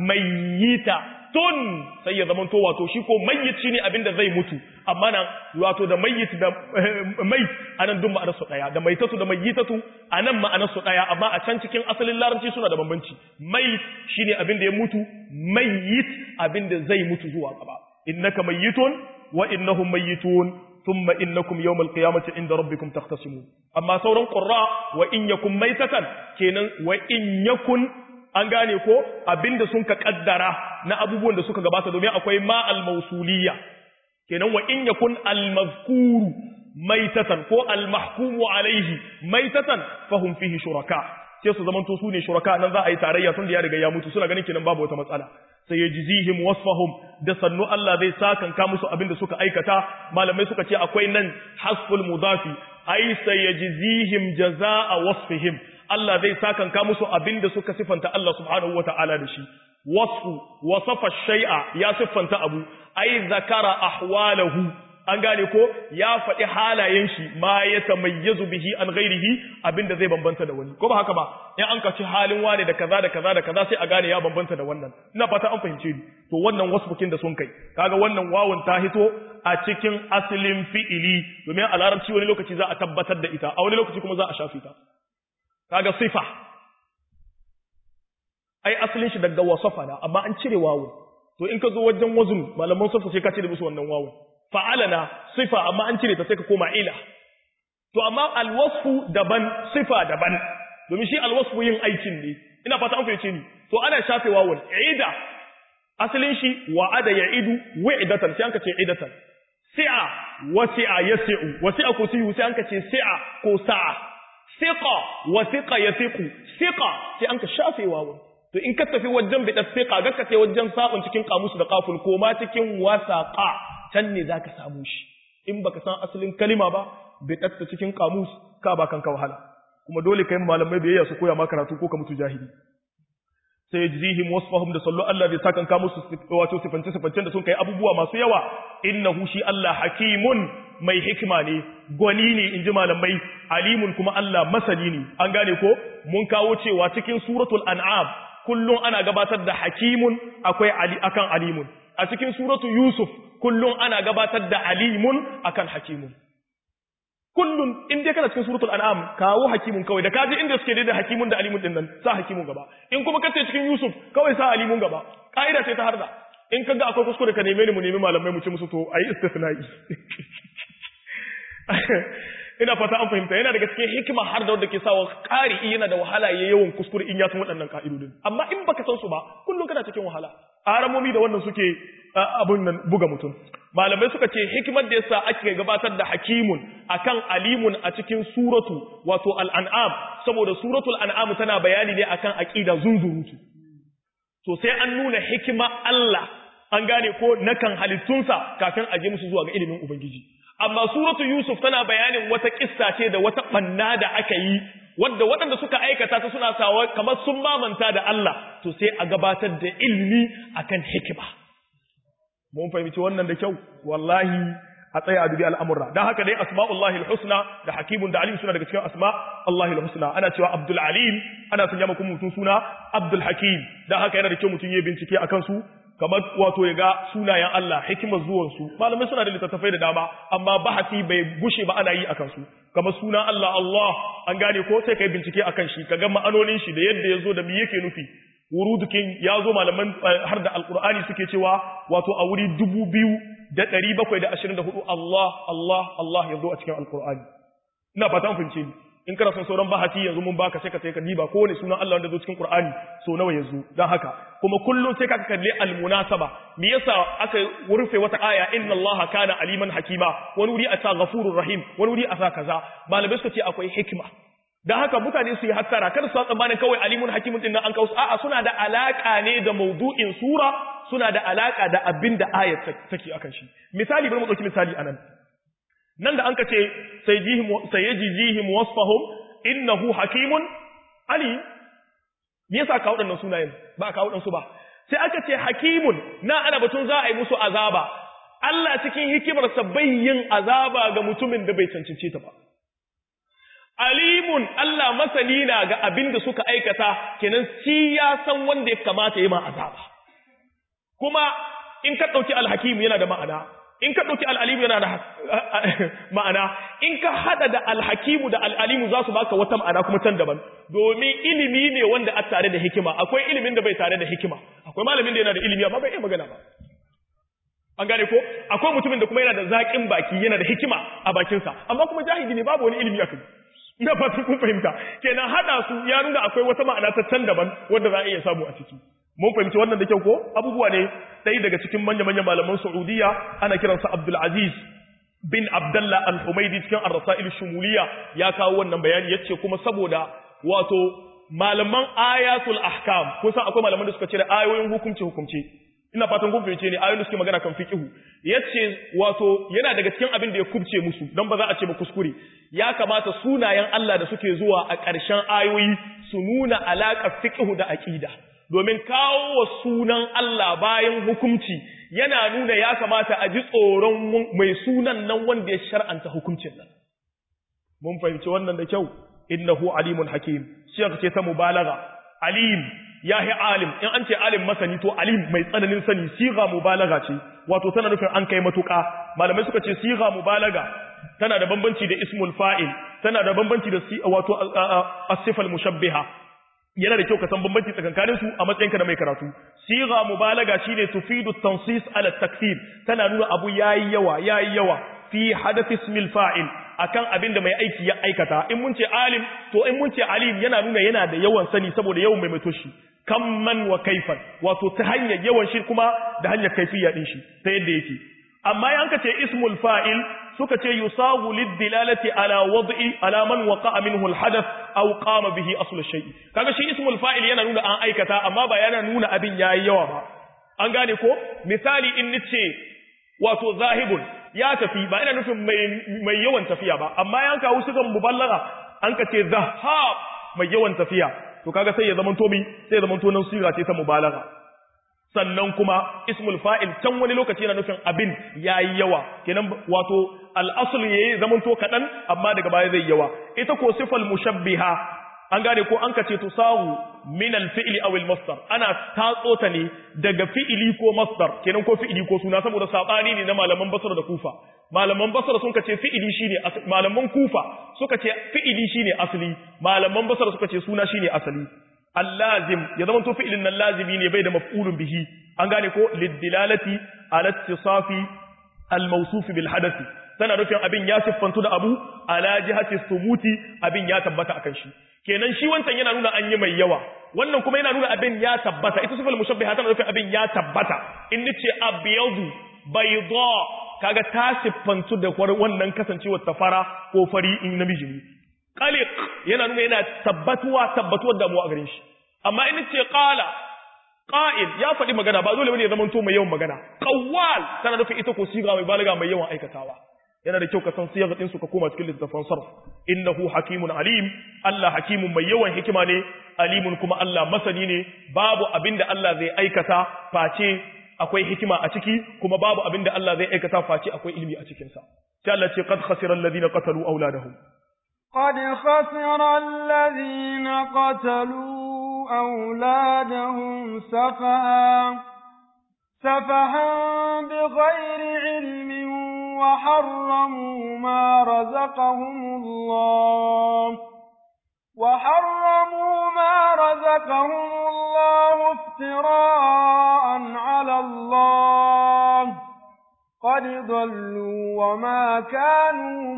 mayyita tun sai ya zama to wato shi ko mayyit shine abin da zai mutu amma nan wato da mayyit da mait anan duk ma'anar su daya da maitatu da mayyitatu anan ma'anar su daya amma a can cikin asalin larabci suna da bambanci mait shine abin da ya mutu mayyit abin da zai mutu zuwa gaba innaka mayyitun wa innahum mayyitun thumma innakum yawmal qiyamati inda rabbikum takhtasimun amma sauran qurra wa in yakum maitatan kenan wa in yakun an gane ko abinda sun ka kaddara na abubuwan da suka gabata domin akwai ma al-mausuliyya kenan wa in yakun al-mazkuru maitatan ko al-mahkumu alaihi maitatan fahum fihi shuraka sai su zamanto su ne shuraka nan za a yi tarayya tun da ya riga ya mutu suna ganin kenan babu wata matsala sai yajzihim wasfahum da sannu Allah zai sakanka musu abinda suka aikata malamai suka ce akwai nan hasful mudafi ai sayajzihim jazaa wasfihim Allah zai sakanka musu abinda suka sifanta Allah subhanahu wata'ala da shi wasfu wasafa shay'a ya siffanta abu ai zakara ahwalahu an gane ko ya faɗi halayen shi ma ya tamayyazu bihi an ghairihi abinda zai bambanta da wani ko ba haka ba in an kaci halin wane da kaza da kaza da kaza sai a gane ya bambanta da wannan ina fata an fahimce ni to wannan wasfukin da sun kai kaga wannan wawun ta hito a cikin asalin fi'ili domin a larabci wani lokaci za a tabbatar da ita a wani lokaci kuma za a shafi ta kaga sifa ai asalin shi daga wasafa na amma an cire wawu to in ka zo wajen wazun malaman safa sai ka cire musu wannan wawu fa'alana sifa amma an cire ta sai ka koma ila to amma alwasfu daban sifa daban domin shi alwasfu yin aikin ne ina fata an fahimce ni to ana shafe wawun ida asalin shi wa'ada ya'idu wa'idatan sai an ka ce idatan si'a wasi'a yasi'u wasi'a kursiyu sai an ka ce si'a ko sa'a siqa wasiqa yasiqu siqa sai an ka shafe wawun to in ka tafi wajen bidat siqa ga ka ce wajen sabon cikin kamusu da kaful ko ma cikin wasaqa can ne zaka samu shi in baka san asalin kalima ba bidat cikin kamus ka ba kanka wahala kuma dole kai malamai biyayya su koya maka karatu ko ka mutu jahili sai yajzihim wasfahum da sallu Allah zai sakan ka musu wato sifance sifancen da sun kai abubuwa masu yawa innahu shi Allah hakimun mai hikima ne gwani ne inji malamai alimun kuma Allah masani ne an gane ko mun kawo cewa cikin suratul an'am kullum ana gabatar da hakimun akwai ali akan alimun a cikin suratu yusuf kullum ana gabatar da alimun akan hakimun kullum in dai kana cikin suratul an'am kawo hakimun kawai da kaji inda suke da hakimun da alimun din nan sa hakimun gaba in kuma kace cikin yusuf kawai sa alimun gaba kaida ce ta harda in kaga akwai kuskure ka neme ni mu nemi malamai mu ci musu to ayi istisna'i ina fata an fahimta yana daga cikin hikima har da wanda ke sawa ƙari yana da wahala ya yawan kuskure in ya san waɗannan ka'idodin amma in baka san su ba kullum kana cikin wahala aramomi da wannan suke abun nan buga mutum malamai suka ce hikimar da yasa ake gabatar da hakimun akan alimun a cikin suratu wato al'an'am saboda suratul an'am tana bayani ne akan aqida zunzurutu to sai an nuna hikima Allah an gane ko nakan halittunsa kafin a je musu zuwa ga ilimin ubangiji amma suratu yusuf tana bayanin wata kissa ce da wata banna da aka yi wadda waɗanda suka aikata ta suna sawa kamar sun mamanta da Allah to sai a gabatar da ilmi akan hikima mun fahimci wannan da kyau wallahi a tsaya a dubi al'amurra don haka dai asma'ullahi al-husna da hakimun da alim suna daga cikin asma Allahi al-husna ana cewa abdul alim ana sanya maka mutum suna abdul hakim don haka yana da kyau mutum ya bincike a kansu kamar wato ya ga sunayen Allah hikimar zuwansu malamai suna da littattafai da dama amma bahasi bai gushe ba ana yi a kansu kamar sunan Allah Allah an gane ko sai kai bincike akan shi ka ga ma'anonin shi da yadda ya zo da me yake nufi wurudukin ya zo malaman har da alkur'ani suke cewa wato a wuri dubu biyu da ɗari bakwai da ashirin da hudu Allah Allah Allah ya zo a cikin alkur'ani ina fatan fahimce ni in kana son sauran bahati yanzu mun baka sai ka sai ka diba kowane sunan Allah wanda zo cikin Qur'ani so nawa yanzu dan haka kuma kullun sai ka kalli almunasaba me yasa aka rufe wata aya inna Allah kana aliman hakima wani wuri a ta ghafurur rahim wani wuri a sa kaza malamai suka ce akwai hikima dan haka mutane su yi hattara kada su tsammanin kawai alimun hakimun din nan an kawo a'a suna da alaka ne da maudu'in sura suna da alaka da abin da ayat take akan shi misali bari mu dauki misali anan nan da an ka ce sayajijihim wasfahum innahu hakimun ali me yasa ka waɗannan sunayen ba ka waɗansu ba sai aka ce hakimun na ana batun za a yi musu azaba Allah cikin hikimarsa bai yin azaba ga mutumin da bai cancance ta ba alimun Allah masani na ga abin da suka aikata kenan shi ya san wanda ya kamata yi ma azaba kuma in ka ɗauki alhakim yana da ma'ana in ka ɗauki al'alimu yana da ma'ana in ka haɗa da alhakimu da al'alimu za su baka wata ma'ana kuma can daban domin ilimi ne wanda a tare da hikima akwai ilimin da bai tare da hikima akwai malamin da yana da ilimi amma bai iya magana ba an gane ko akwai mutumin da kuma yana da zaƙin baki yana da hikima a bakinsa amma kuma jahili ne babu wani ilimi a kai ina fatan kun fahimta kenan haɗa su ya nuna akwai wata ma'ana ta can daban wanda za a iya samu a ciki mun fahimci wannan da kyau ko abubuwa ne ɗaya daga cikin manya-manyan malaman Saudiya ana kiransa Abdul Aziz bin Abdullah Al-Humaidi cikin Ar-Rasail Shumuliya ya kawo wannan bayani yace kuma saboda wato malaman ayatul ahkam kun san akwai malaman da suka ce da ayoyin hukunci hukunci ina fatan kun fahimce ne ayoyin da suke magana kan fiqhu yace wato yana daga cikin abin da ya kubce musu dan ba za a ce ba kuskure ya kamata sunayen Allah da suke zuwa a ƙarshen ayoyi su nuna alaƙar fiqhu da aqida domin kawo wa sunan Allah bayan hukunci yana nuna ya kamata a ji tsoron mai sunan nan wanda ya shar'anta hukuncin nan. Mun fahimci wannan da kyau, innahu alimun hakim, shi ce ta mubalaga, alim, ya yi alim, in an ce alim masani to alim mai tsananin sani, siga mubalaga ce, wato tana nufin an kai matuƙa, malamai suka ce siga mubalaga tana da bambanci da ismul fa'il, tana da bambanci da wato asifal mushabbiha, yana da kyau ka san bambanci tsakankanin su a matsayinka da mai karatu siga mubalaga shine tufidu tansis ala takfir tana nuna abu yayi yawa yayi yawa fi hadath ismil fa'il akan abin da mai aiki ya aikata in mun ce alim to in mun ce alim yana nuna yana da yawan sani saboda yawan mai mato shi kamman wa kaifan wato ta hanyar yawan shi kuma da hanyar kaifiya din shi ta yadda yake amma yanka ce ismul fa'il suka ce yusawu lidilalati ala wad'i ala man waqa'a minhu alhadath aw qama bihi aslu shay'i kaga shi ismul fa'il yana nuna an aikata amma ba yana nuna abin yayi yawa ba an gane ko misali in nace wato zahibun ya tafi ba ina nufin mai mai yawan tafiya ba amma yan kawo su kan muballaga an ka ce zahab mai yawan tafiya to kaga sai ya zama to mi sai ya zama to nan siga ce ta mubalaga sannan kuma ismul fa'il can wani lokaci yana nufin abin yayi yawa kenan wato al'asul yayi zamanto kaɗan amma daga baya zai yawa ita ko sifal mushabbiha an gane ko an kace tusawu min al-fi'li aw al-masdar ana tatso ta ne daga fi'ili ko masdar kenan ko fi'ili ko suna saboda sabani ne na malaman basra da kufa malaman basra sun kace fi'ili shine malaman kufa suka ce fi'ili shine asali malaman basra suka ce suna shine asali allazim ya zama to fi'ilin nan lazimi ne bai da maf'ulun bihi an gane ko liddilalati ala ittisafi al-mawsuf bil hadathi tana nufin abin ya siffantu da abu ala jihati sumuti abin ya tabbata akan shi kenan shi wancan yana nuna an yi mai yawa wannan kuma yana nuna abin ya tabbata ita sifal mushabbiha tana nufin abin ya tabbata in nace abyadu bayda kaga ta siffantu da wannan kasancewar ta fara ko fari in namiji ne qaliq yana nuna yana tabbatuwa tabbatuwar damuwa a gare shi amma in ce qala qa'il ya faɗi magana ba dole bane ya zamanto mai yawan magana qawwal tana nufin ita ko siga mai balaga mai yawan aikatawa yana da kyau ka san siyaga din su ka koma cikin littafin sarf innahu hakimun alim Allah hakimun mai yawan hikima ne alimun kuma Allah masani ne babu abinda Allah zai aikata face akwai hikima a ciki kuma babu abinda Allah zai aikata face akwai ilimi a cikin sa sai Allah ce qad khasira alladhina qatalu awladahum قد خسر الذين قتلوا أولادهم سفها سفها بغير علم وحرموا ما رزقهم الله وحرموا ما رزقهم الله افتراء على الله قد ضلوا وما كانوا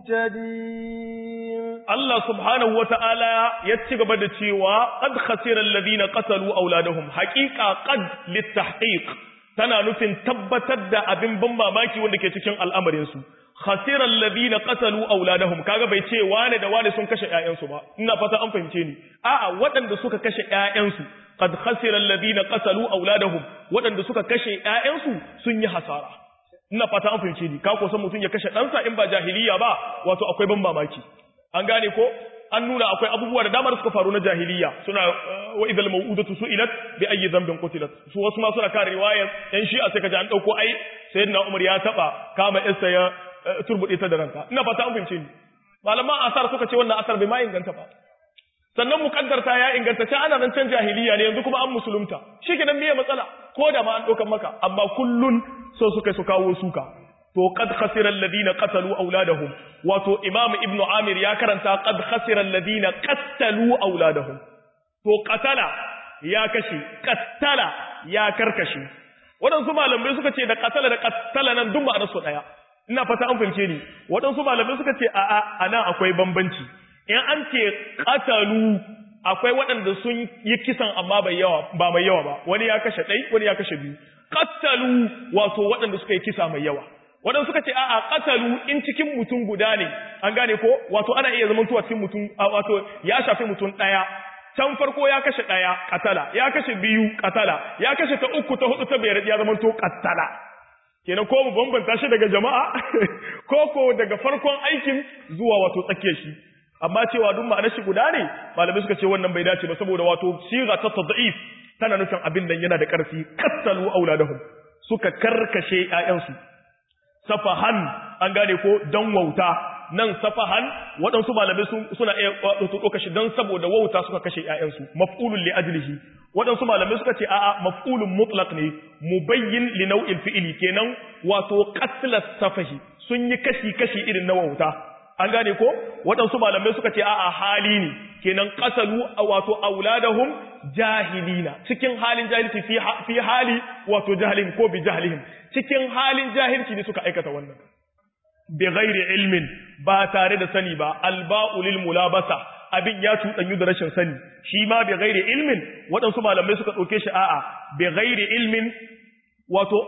مهتدين Allah subhanahu wata'ala ya ci gaba da cewa qad khasira alladhina qatalu auladahum haqiqa qad litahqiq tana nufin tabbatar da abin ban mamaki wanda ke cikin al'amarin su khasira alladhina qatalu auladahum kaga bai ce wane da wane sun kashe ƴaƴansu ba ina fata an fahimce ni a'a waɗanda suka kashe ƴaƴansu qad khasira alladhina qatalu auladahum waɗanda suka kashe ƴaƴansu sun yi hasara ina fata an fahimce ni ka ko san mutun ya kashe ɗansa in ba jahiliya ba wato akwai ban mamaki an gane ko an nuna akwai abubuwa da dama da suka faru na jahiliya suna wa idal mau'udatu su'ilat bi ayyi dhanbin qutilat su wasu ma suna kare riwayar yan shi'a sai kaji an dauko ai sayyidina umar ya taba kama isa ya turbude ta da ranka ina fata an fahimce ni malaman asar suka ce wannan asar bai ma inganta ba sannan mukaddarta ya inganta ce ana nan can jahiliya ne yanzu kuma an musulunta shikenan meye matsala ko da ma an daukan maka amma kullun so suka su kawo suka to qad khasira alladhina qatalu auladahum wato imam ibnu amir ya karanta qad khasira alladhina qatalu auladahum to qatala ya kashe qattala ya karkashe wadansu malamai suka ce da qatala da qattala nan duk ma'anar su daya ina fata an fahimce ni wadansu malamai suka ce a a anan akwai bambanci in an ce qatalu akwai waɗanda sun yi kisan amma bai yawa ba mai yawa ba wani ya kashe ɗai wani ya kashe biyu qattalu wato waɗanda suka yi kisa mai yawa waɗansu suka ce a'a qatalu in cikin mutum guda ne an gane ko wato ana iya zaman tuwa cikin mutum wato ya shafi mutum ɗaya can farko ya kashe ɗaya katala ya kashe biyu katala ya kashe ta uku ta hudu ta biyar ya zama to katala kenan ko mu bambanta shi daga jama'a ko ko daga farkon aikin zuwa wato tsakiyar shi amma cewa duk ma'anar shi guda ne malamai suka ce wannan bai dace ba saboda wato siga ta tad'if tana nufin abin nan yana da ƙarfi kattalu auladahum suka karkashe ƴaƴansu safahan an gane ko dan wauta nan safahan waɗansu malamai suna iya ɗauka shi don saboda wauta suka kashe ‘ya'yansu maf'ulun li ajlihi waɗansu malamai suka ce a'a maf'ulun mutlaq ne mubayyin li nau'in fi'ili kenan wato qatla safahi sun yi kashi kashi irin na wauta an gane ko waɗansu malamai suka ce a'a hali ne kenan qasalu wato auladahum jahilina cikin halin jahilci fi hali wato jahilin ko bi jahilihim cikin halin jahilci ne suka aikata wannan bi ghairi ilmin ba tare da sani ba alba'u lil mulabasa abin ya cuɗanyu da rashin sani shi ma bi ghairi ilmin waɗansu malamai suka ɗauke shi a'a bi ghairi ilmin wato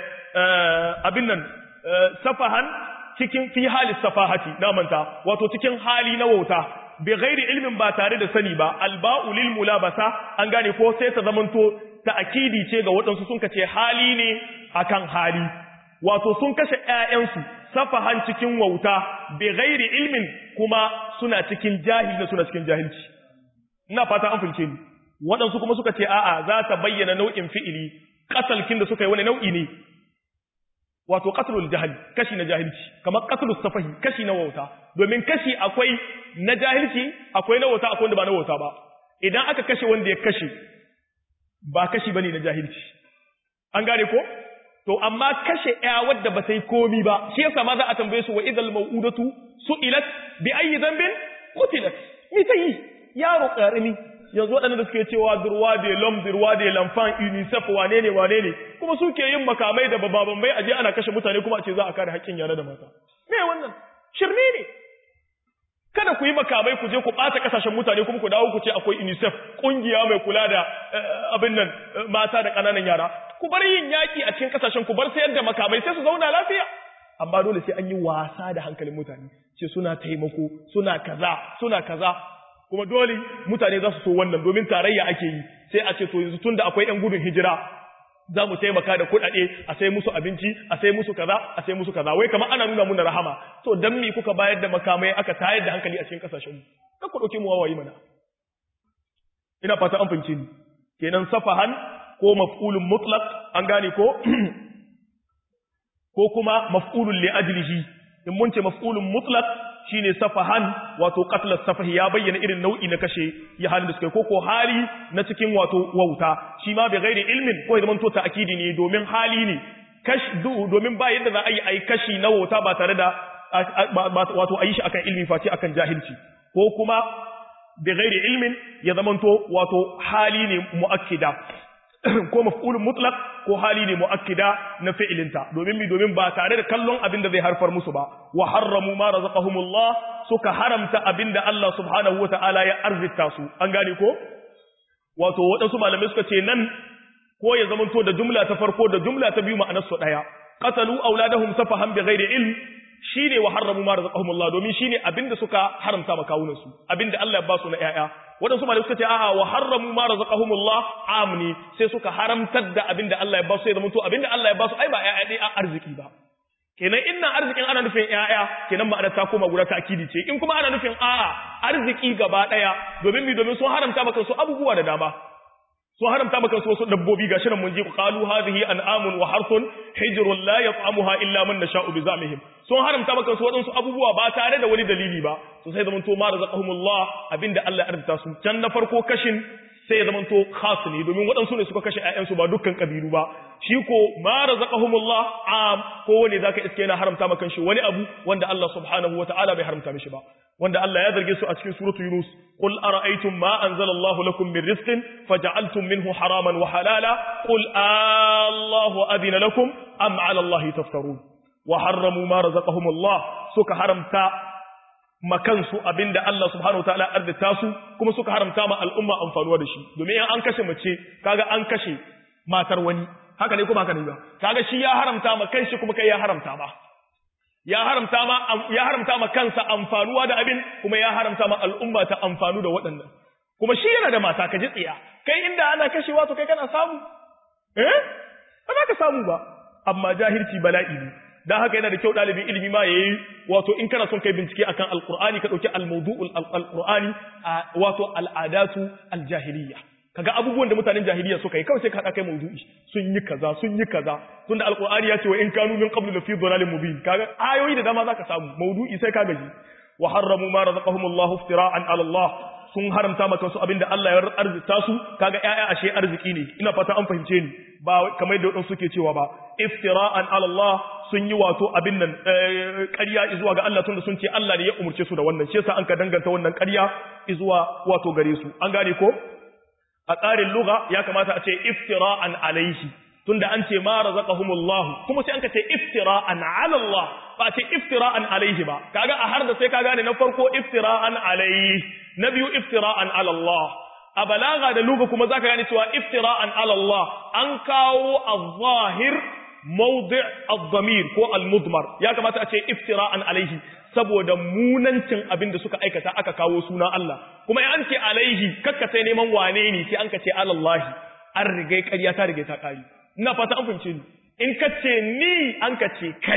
abin nan safahan cikin fi hali safahati na manta wato cikin hali na wauta bi ghairi ilmin ba tare da sani ba alba'u lil mulabasa an gane ko sai ta zamanto ta'kidi ce ga waɗansu sun kace hali ne akan hali wato sun kashe ƴaƴansu safahan cikin wauta bi ghairi ilmin kuma suna cikin jahili suna cikin jahilci ina fata an fulce ni waɗansu kuma suka ce a'a za ta bayyana nau'in fi'ili qatalkin da suka yi wani nau'i ne wato qatlul jahl kashi na jahilci kamar qatlus safahi kashi na wauta domin kashi akwai na jahilci akwai na wauta akwai wanda ba na wauta ba idan aka kashe wanda ya kashe ba kashi bane na jahilci an gane ko to amma kashe ya wadda ba sai komi ba shi yasa ma za a tambaye su wa idal mau'udatu su'ilat bi ayyi dhanbin qutilat mi tayi yaro karami yanzu waɗanda da suke cewa durwa de lom durwa de lamfan unicef wane ne wane ne kuma suke yin makamai da bababan bai aje ana kashe mutane kuma a ce za a kare haƙƙin yara da mata me wannan shirme ne kada ku yi makamai ku je ku ɓata ƙasashen mutane kuma ku dawo ku ce akwai unicef ƙungiya mai kula da abin nan mata da ƙananan yara ku bar yin yaƙi a cikin ƙasashen ku bar sayar da makamai sai su zauna lafiya amma dole sai an yi wasa da hankalin mutane ce suna taimako suna kaza suna kaza kuma dole mutane za su so wannan domin tarayya ake yi sai a ce to yanzu tunda akwai yan gudun hijira za mu taimaka da kuɗaɗe a sai musu abinci a sai musu kaza a sai musu kaza wai kamar ana nuna muna rahama to dan me kuka bayar da makamai aka tayar da hankali a cikin kasashen mu kan ku dauke mu wawayi mana ina fata an fahimce ni kenan safahan ko maf'ulun mutlaq an gane ko ko kuma maf'ulun li ajlihi in mun ce maf'ulun mutlaq shine safahan wato qatl safahi ya bayyana irin nau'i na kashe ya halin da suka ko ko hali na cikin wato wauta shi ma bi ghairi ilmin ko zaman to ta'kidi ne domin hali ne kash domin ba yadda za a yi ai kashi na wauta ba tare da wato ayi shi akan ilmi face akan jahilci ko kuma bi ghairi ilmin ya zamanto wato hali ne muakkida ko maf'ulun mutlaq ko hali ne muakkida na fi'ilinta domin mi domin ba tare da kallon abin da zai harfar musu ba wa harramu ma razaqahumullah suka haramta abin da Allah subhanahu wata'ala ya arzita su an gane ko wato waɗansu malamai suka ce nan ko ya zamanto da jumla ta farko da jumla ta biyu ma'anar su daya qatalu auladahum safahan bighairi ilm shine wa harramu ma razaqahumullah domin shine abinda suka haramta makawunan su abinda Allah ya ba su na ƴaƴa wadansu malamai suka ce a'a wa harramu ma razaqahumullah amni sai suka haramtar da abinda Allah ya ba su ya zama to abinda Allah ya ba su ai ba ƴaƴa dai a arziki ba kenan inna arzikin ana nufin ƴaƴa kenan ma'ana ta koma guda ta'kidi ce in kuma ana nufin a'a arziki gaba daya domin mi domin sun haramta maka su abubuwa da dama sun haramta maka su wasu dabbobi gashi nan mun ji qalu hadhihi an'amun wa harthun hijrun la yat'amuha illa man nasha'u bi zamihim sun haramta maka su wadansu abubuwa ba tare da wani dalili ba to sai zaman to ma razaqahumullah abinda Allah ya arzuta su can na farko kashin sai ya zamanto khas ne domin waɗansu ne suka kashe ƴaƴansu ba dukkan kabilu ba shi ko ma razaqahumullah am ko wani zaka iske yana haramta maka shi wani abu wanda Allah subhanahu wataala bai haramta mishi ba wanda Allah ya zarge su a cikin suratu Yunus qul ara'aytum ma anzalallahu lakum min rizqin faja'altum minhu haraman wa halala qul Allahu adina lakum am 'ala Allahi taftarun wa harramu ma razaqahumullah suka haramta makansu abinda Allah subhanahu wa ta'ala arzita su kuma suka haramta ma al'umma amfanuwa da shi domin in an kashe mace kaga an kashe matar wani haka ne kuma haka ne ba kaga shi ya haramta ma kanshi kuma kai ya haramta ma ya haramta ma ya haramta ma kansa amfanuwa da abin kuma ya haramta ma al'umma ta amfanu da waɗannan kuma shi yana da mata ka ji tsiya kai inda ana kashewa to kai kana samu eh ba za ka samu ba amma jahilci bala'i ne dan haka yana da kyau ɗalibin ilimi ma yayi wato in kana son kai bincike akan alqur'ani ka dauki almawdu'ul alqur'ani wato al'adatu aljahiliyya kaga abubuwan da mutanen jahiliya suka yi kawai sai ka hada kai mawdu'i sun yi kaza sun yi kaza tunda alqur'ani ya ce wa in kanu min qablu lafi dhalalin mubin kaga ayoyi da dama zaka samu mawdu'i sai ka gaji wa harramu ma razaqahumullahu iftira'an 'ala Allah sun haramta maka su abinda Allah ya arzita su kaga ƴaƴa ashe arziki ne ina fata an fahimce ni ba kamar da wadansu suke cewa ba iftira'an 'ala Allah sun yi wato abin nan ƙarya zuwa ga Allah tunda sun ce Allah ne ya umurce su da wannan shi yasa an ka danganta wannan ƙarya zuwa wato gare su an gane ko a tsarin lugha ya kamata a ce iftira'an alaihi tunda an ce ma razaqahumullahu kuma sai an ka ce iftira'an ala Allah ba ce iftira'an alaihi ba kaga a har da sai ka gane na farko iftira'an alaihi na biyu iftira'an ala Allah a balaga da lugha kuma zaka gane cewa iftira'an ala Allah an kawo az-zahir mawdi' ad-damir ko al-mudmar ya kamata a ce iftira'an alaihi saboda munancin abin da suka aikata aka kawo suna Allah kuma in an ce alaihi kakka sai neman wane ne sai an ka ce alallahi an rigai ƙarya ta rigai ta ƙari ina fata an fahimce ni in ka ce ni an ka ce kai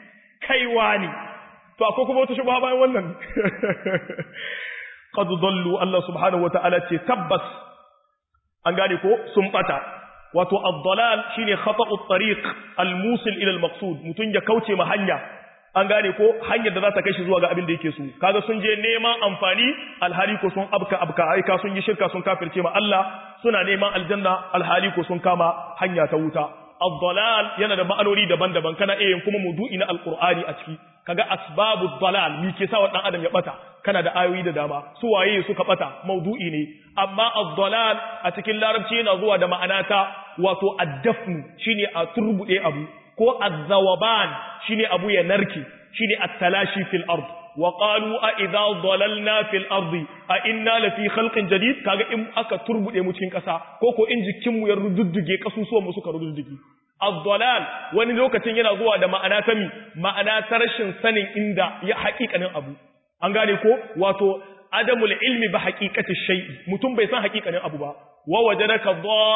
kai wani to akwai kuma wata shubha bayan wannan qad dallu Allah subhanahu wataala ce tabbas an gane ko sun bata wato ad-dalal shine khata'u at-tariq al-musil ila al-maqsud mutun ya kauce ma hanya an gane ko hanyar da za ta kai shi zuwa ga abin da yake so kaga sun je neman amfani alhali ko sun abka abka aika sun yi shirka sun kafirce ma Allah suna neman aljanna alhali ko sun kama hanya ta wuta ad-dalal yana da ma'anoni daban-daban kana iya yin kuma maudu'i na alqur'ani a ciki kaga asbabu dalal mi ke sa wa dan adam ya bata kana da ayoyi da dama su waye suka bata maudu'i ne amma ad-dalal a cikin larabci yana zuwa da ma'ana ta wato ad-dafnu shine a turbude abu ko az-zawaban shine abu ya narke shine at-talashi fil ard wa qalu a idza dalalna fil ardi a inna la fi khalqin jadid kaga in aka turbude mu cikin kasa ko ko in jikin mu ya rududduge kasusuwan mu suka rududduge ad-dalal wani lokacin yana zuwa da ma'ana ta mi ma'ana ta rashin sanin inda ya haƙiƙanin abu an gane ko wato adamul ilmi ba haqiqati shay'i mutum bai san haqiqanin abu ba wa wajadaka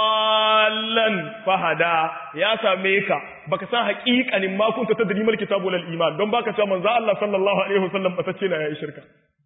dallan fahada ya same ka baka san haqiqanin ma kunta tadri mal kitabu wal iman don baka cewa manzo Allah sallallahu alaihi wasallam bata ce na yayi shirka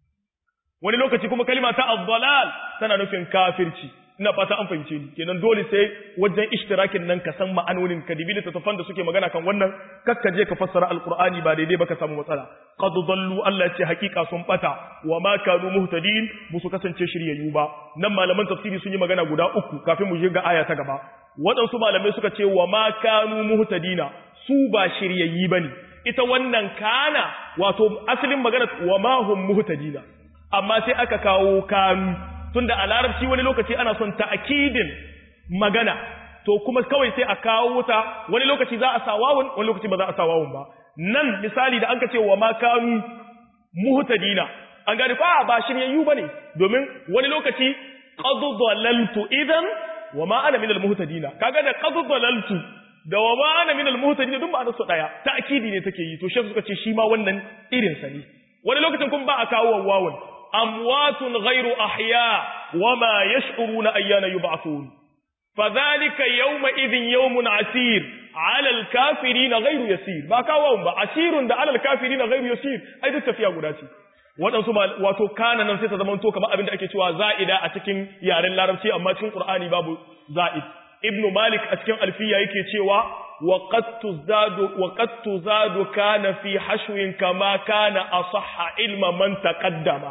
wani lokaci kuma kalima ta ad-dalal tana nufin kafirci ina fata an fahimce ni kenan dole sai wajen ishtirakin nan ka san ma'anonin ka dibi littattafan da suke magana kan wannan kakka je ka fassara alqur'ani ba daidai ba ka samu matsala qad dallu Allah ya ce hakika sun bata wa ma kanu muhtadin musu kasance shiryayyu ba nan malaman tafsiri sun yi magana guda uku kafin mu je ga aya ta gaba waɗansu malamai suka ce wa ma kanu muhtadina su ba shiryayyi bane ita wannan kana wato asalin magana wa ma hum muhtadina amma sai aka kawo kanu tunda a larabci wani lokaci ana son ta'kidin magana to kuma kawai sai a kawo ta wani lokaci za a sa wawun wani lokaci ba za a sa wawun ba nan misali da an ka ce wa ma kanu muhtadina an gane fa ba shiryayyu bane domin wani lokaci qad dalaltu idan wa ma ana min al muhtadina kaga da qad dalaltu da wa ma ana min al muhtadina duk ba da su daya ta'kidi ne take yi to shi suka ce shi ma wannan irin sa ne wani lokacin kuma ba a kawo wawun amwatun ghairu ahya wama yash'uruna ayyana yub'athun fadhalika yawma idhin yawmun asir 'ala al-kafirin ghairu yasir ba kawo ba asirun da 'ala al-kafirin ghairu yasir ai duk tafiya guda ce waɗansu wato kana nan sai ta zama to kamar abin da ake cewa za'ida a cikin yaren larabci amma cikin qur'ani babu za'id ibnu malik a cikin alfiya yake cewa وقد تزداد وقد تزاد كان في حشو كما كان أصح علم من تقدم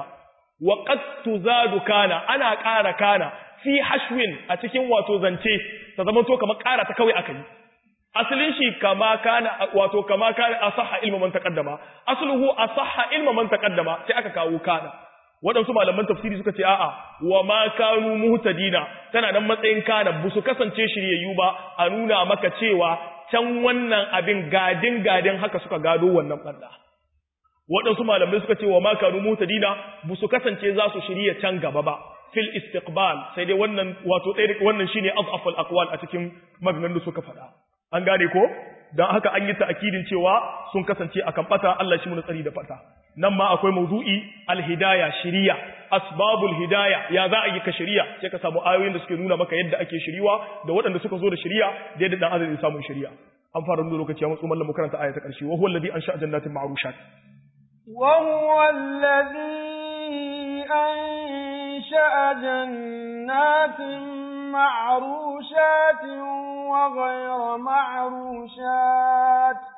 وقد تزاد كان أنا قارا كان في حشو أتكين واتو زنتي تزمن تو كما قارا تكوي أكي أصلين شي كما كان واتو كما كان أصح علم من تقدم أصله أصح علم من تقدم تأكا كاو كان waɗansu malaman tafsiri suka ce a'a wa ma kanu muhtadina tana nan matsayin kana ba su kasance shiryayyu ba a nuna maka cewa can wannan abin gadin gadin haka suka gado wannan banda waɗansu malamai suka ce wa ma kanu muhtadina ba su kasance za su shirya can gaba ba fil istiqbal sai dai wannan wato ɗaya wannan shine afafal aqwal a cikin maganganun da suka faɗa an gane ko dan haka an yi ta'kidin cewa sun kasance akan bata Allah shi mu tsari da fata nan ma akwai mawdu'i alhidaya shiriya asbabul hidaya ya za a yi ka shiriya sai ka samu ayoyin da suke nuna maka yadda ake shiriwa da waɗanda suka zo da shiriya da yadda dan azumi samun shiriya an fara nuna lokaci ya mutsu mallam mu karanta aya ta ƙarshe wa huwa alladhi ansha'a jannatin ma'rushat wa huwa alladhi ansha'a jannatin معروشات وغير معروشات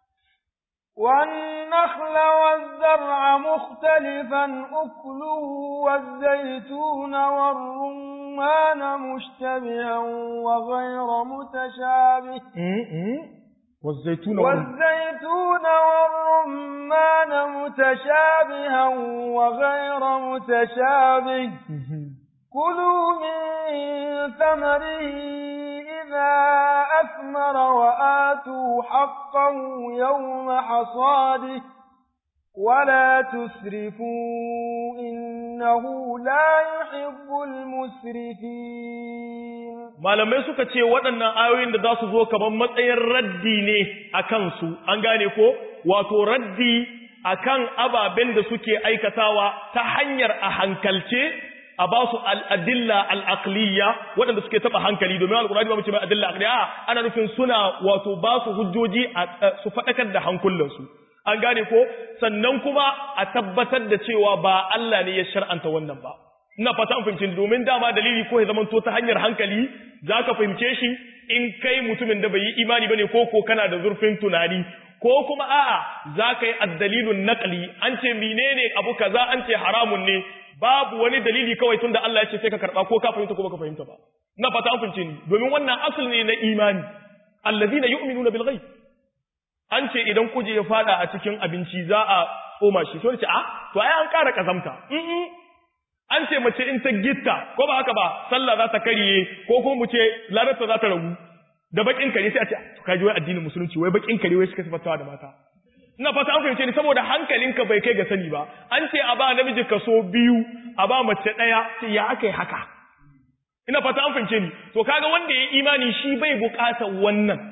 والنخل والزرع مختلفا أكله والزيتون والرمان مشتبها وغير متشابه والزيتون والزيتون والرمان متشابها وغير متشابه كلوا من ثمره إذا أثمر وآتوا حقه يوم حصاده ولا تسرفوا إنه لا يحب المسرفين malamai suka ce waɗannan ayoyin da za su zo kamar matsayin raddi ne a kansu an gane ko wato raddi akan ababen da suke aikatawa ta hanyar a hankalce a ba su al'adilla al'aqliya waɗanda suke taɓa hankali domin al'urari ba mace mai adilla aqliya ana nufin suna wato ba su hujjoji su faɗakar da hankulansu an gane ko sannan kuma a tabbatar da cewa ba Allah ne ya shar'anta wannan ba ina fata an fahimci domin dama dalili ko ya zamanto ta hanyar hankali za ka fahimce shi in kai mutumin da bai yi imani bane ko ko kana da zurfin tunani ko kuma a'a za ka yi addalilun naqli an ce menene abu kaza an ce haramun ne babu wani dalili kawai tunda Allah ya ce sai ka karba ko ka fahimta ko baka fahimta ba ina fata an fahimce ni domin wannan asali ne na imani alladhina yu'minuna bil ghaib an ce idan kuje ya fada a cikin abinci za a tsoma shi to ce a to ai an ƙara kazamta an ce mace in ta gitta ko ba haka ba sallah za ta kariye ko ko mu ce ladarta za ta ragu da bakin kare sai a ce to kaji wai addinin musulunci wai bakin kare wai suka sifantawa da mata ina fata an fahimce ni saboda hankalinka bai kai ga sani ba an ce a ba namiji kaso biyu a ba mace ɗaya sai ya aka yi haka ina fata an fahimce ni to kaga wanda ya imani shi bai buƙatar wannan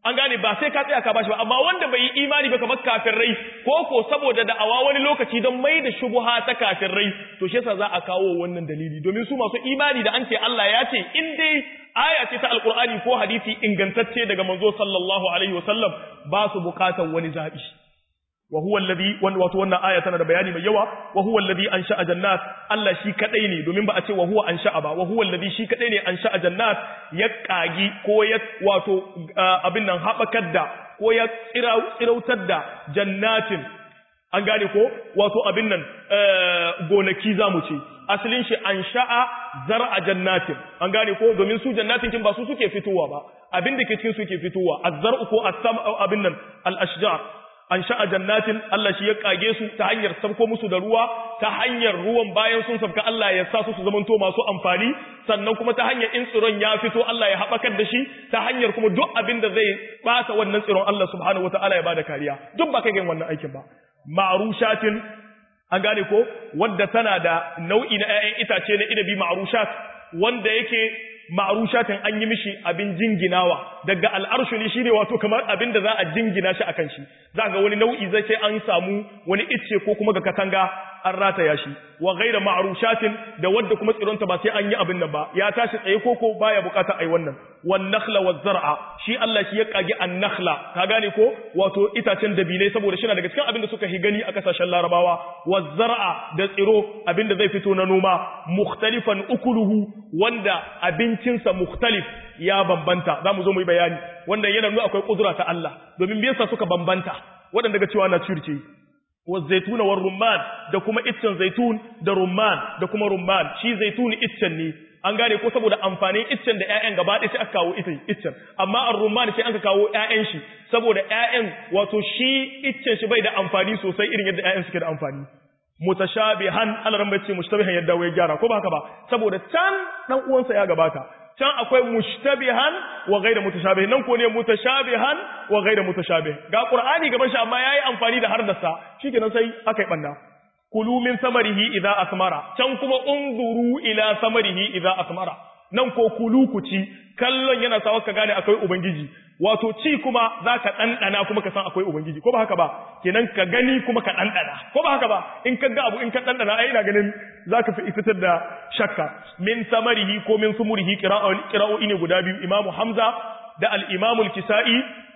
an gane ba sai ka tsaya ka bashi ba amma wanda bai yi imani ba kamar kafirai ko ko saboda da'awa wani lokaci don mai da shubuha ta kafirai to shi yasa za a kawo wannan dalili domin su masu imani da an ce Allah ya ce in dai aya ce ta alqur'ani ko hadisi ingantacce daga manzo sallallahu alaihi wasallam ba su bukatan wani zabi wa huwa alladhi wato wannan aya tana da bayani mai yawa wa huwa alladhi ansha'a jannat Allah shi kadai ne domin ba a ce wa huwa ansha'a ba wa huwa alladhi shi kadai ne ansha'a jannat ya kagi ko ya wato abin nan habakar da ko ya tsirautar da jannatin an gane ko wato abin nan gonaki zamu ce asalin shi ansha'a zar'a jannatin an gane ko domin su jannatin kin ba su suke fitowa ba abin da ke cikin su ke fitowa az-zar'u ko as-sam abin nan al-ashjar an sha'a jannatin Allah shi ya kage su ta hanyar sabko musu da ruwa ta hanyar ruwan bayan sun sabka Allah ya sa su su zamanto masu amfani sannan kuma ta hanyar in tsiron ya fito Allah ya haɓakar da shi ta hanyar kuma duk abin da zai ɓata wannan tsiron Allah subhanahu wataala ya bada kariya duk ba kai ga wannan aikin ba ma'rushatin an gane ko wadda tana da nau'i na 'ya'yan itace na inabi ma'rushat wanda yake ma'arushatin an yi mishi abin jinginawa daga al'arshu ne shine wato kamar abin da za a jingina shi akan shi za ga wani nau'i zai ce an samu wani icce ko kuma ga katanga an rataya shi wa ghaira ma'arushatin da wadda kuma tsironta ba sai an yi abin nan ba ya tashi tsaye koko baya bukata ai wannan wan nakhla waz zar'a shi Allah shi ya kage an nakhla ka gane ko wato itacen dabilai saboda shi na daga cikin abin da suka hi gani a kasashen larabawa waz zar'a da tsiro abin da zai fito na noma mukhtalifan ukuluhu wanda abincinsa mukhtalif ya bambanta za mu zo mu yi bayani wanda yana nuna akwai kudura ta Allah domin me yasa suka bambanta waɗanda ga cewa na circe والزيتون والرمان da kuma iccen zaitun da rumman da kuma rumman shi zaitun iccen ne an gane ko saboda amfanin iccen da ƴaƴan gaba ɗaya sai aka kawo iccen amma ar-rumman sai aka kawo ƴaƴan shi saboda ƴaƴan wato shi iccen shi bai da amfani sosai irin yadda ƴaƴan suke da amfani mutashabihan Allah ran bace mushtabihan yadda wai gyara ko ba haka ba saboda can dan uwansa ya gabata can akwai mushtabihan wa ghayra mutashabih nan ko ne mutashabihan wa ghayra mutashabih ga qur'ani gaban shi amma yayi amfani da hardarsa shikenan sai akai banda kulu min samarihi idza asmara can kuma unzuru ila samarihi idza asmara nan ko kulu ku ci kallon yana sawa ka gane akwai ubangiji wato ci kuma zaka dandana kuma ka san akwai ubangiji ko ba haka ba kenan ka gani kuma ka dandana ko ba haka ba in ka ga abu in ka dandana ai ina ganin zaka fi fitar da shakka min samarihi ko min sumurihi qira'o'i ne guda biyu imamu hamza da al-imamu al-kisa'i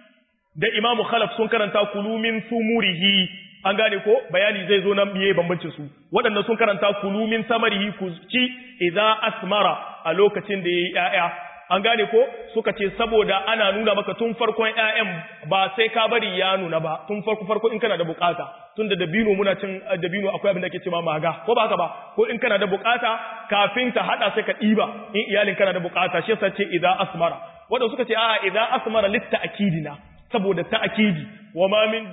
da imamu khalaf sun karanta kulu min sumurihi an gane ko bayani zai zo nan biye bambancin su waɗannan sun karanta kulu min samarihi ku ci idza asmara a lokacin da yayi ƴaƴa an gane ko suka ce saboda ana nuna maka tun farkon ƴaƴan ba sai ka bari ya nuna ba tun farko farko in kana da bukata tun da dabino muna cin dabino akwai abin da ake cewa maga ko ba haka ba ko in kana da bukata kafin ta hada sai ka ɗiba in iyalin kana da bukata shi yasa ce idza asmara wanda suka ce a idza asmara litta akidina saboda ta'kidi wama min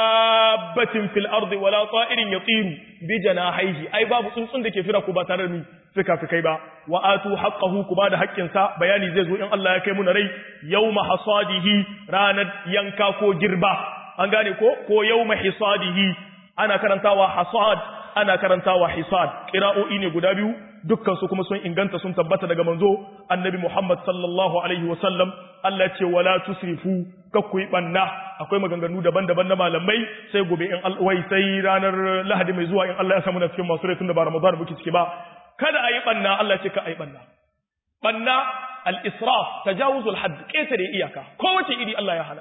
dabbatin fil ardi wala ta'irin yatiru bi janahihi ai babu tsuntsun da ke fira ko ba tare da ni fika fikai ba wa atu haqqahu ku bada haƙƙin sa bayani zai zo in Allah ya kai mu na rai yawma hasadihi ranar yanka ko girba an gane ko ko yawma hisadihi ana karantawa hasad ana karantawa hisad qira'o'i ne guda biyu dukkan su kuma sun inganta sun tabbata daga manzo annabi Muhammad sallallahu alaihi wasallam Allah ce wala tusrifu kakku yi banna akwai maganganu daban-daban na malamai sai gobe in alwai sai ranar Lahadi mai zuwa in Allah ya samu na cikin masu rai tun da ba Ramadan muke ciki ba kada a yi banna Allah ce ka a yi banna banna al-israf tajawuzul hadd ketare iyaka kowace iri Allah ya hana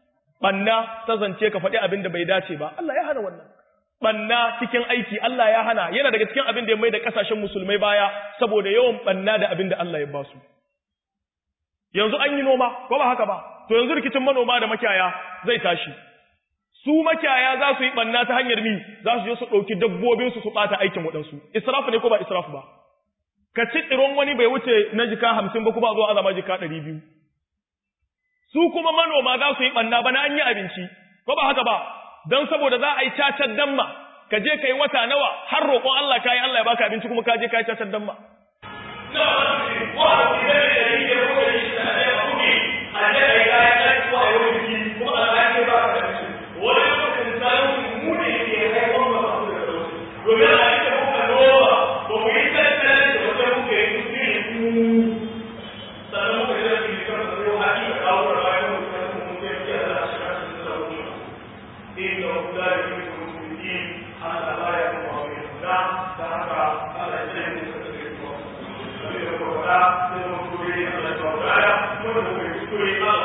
banna ta zance ka faɗi abin da bai dace ba Allah ya hana wannan banna cikin aiki Allah ya hana yana daga cikin abin da ya mai da kasashen musulmai baya saboda yawan banna da abin da Allah ya ba su yanzu an yi noma ko ba haka ba to yanzu rikicin manoma da makiyaya zai tashi su makiyaya za su yi banna ta hanyar mi za su je su ɗauki dabbobin su su ɓata aikin waɗansu israfu ne ko ba israfu ba ka ci tsiron wani bai wuce na jika hamsin ba kuma zuwa azama jika ɗari biyu su kuma manoma za su yi banna bana an yi abinci ko ba haka ba don saboda za a yi cacar damma ka je ka yi wata nawa har roƙon Allah ka yi Allah ya baka abinci kuma ka je ka yi cacar damma. sannan muka yi da ke kan da yau haƙi da kawo da bayan mutum inda la yuhibbu al-mufsidin Allah la yuhibbu al-mufsidin da haka Allah ya tsare mu daga cikin ko da ko da sai mu kuri Allah ya bada mu da kuskure Allah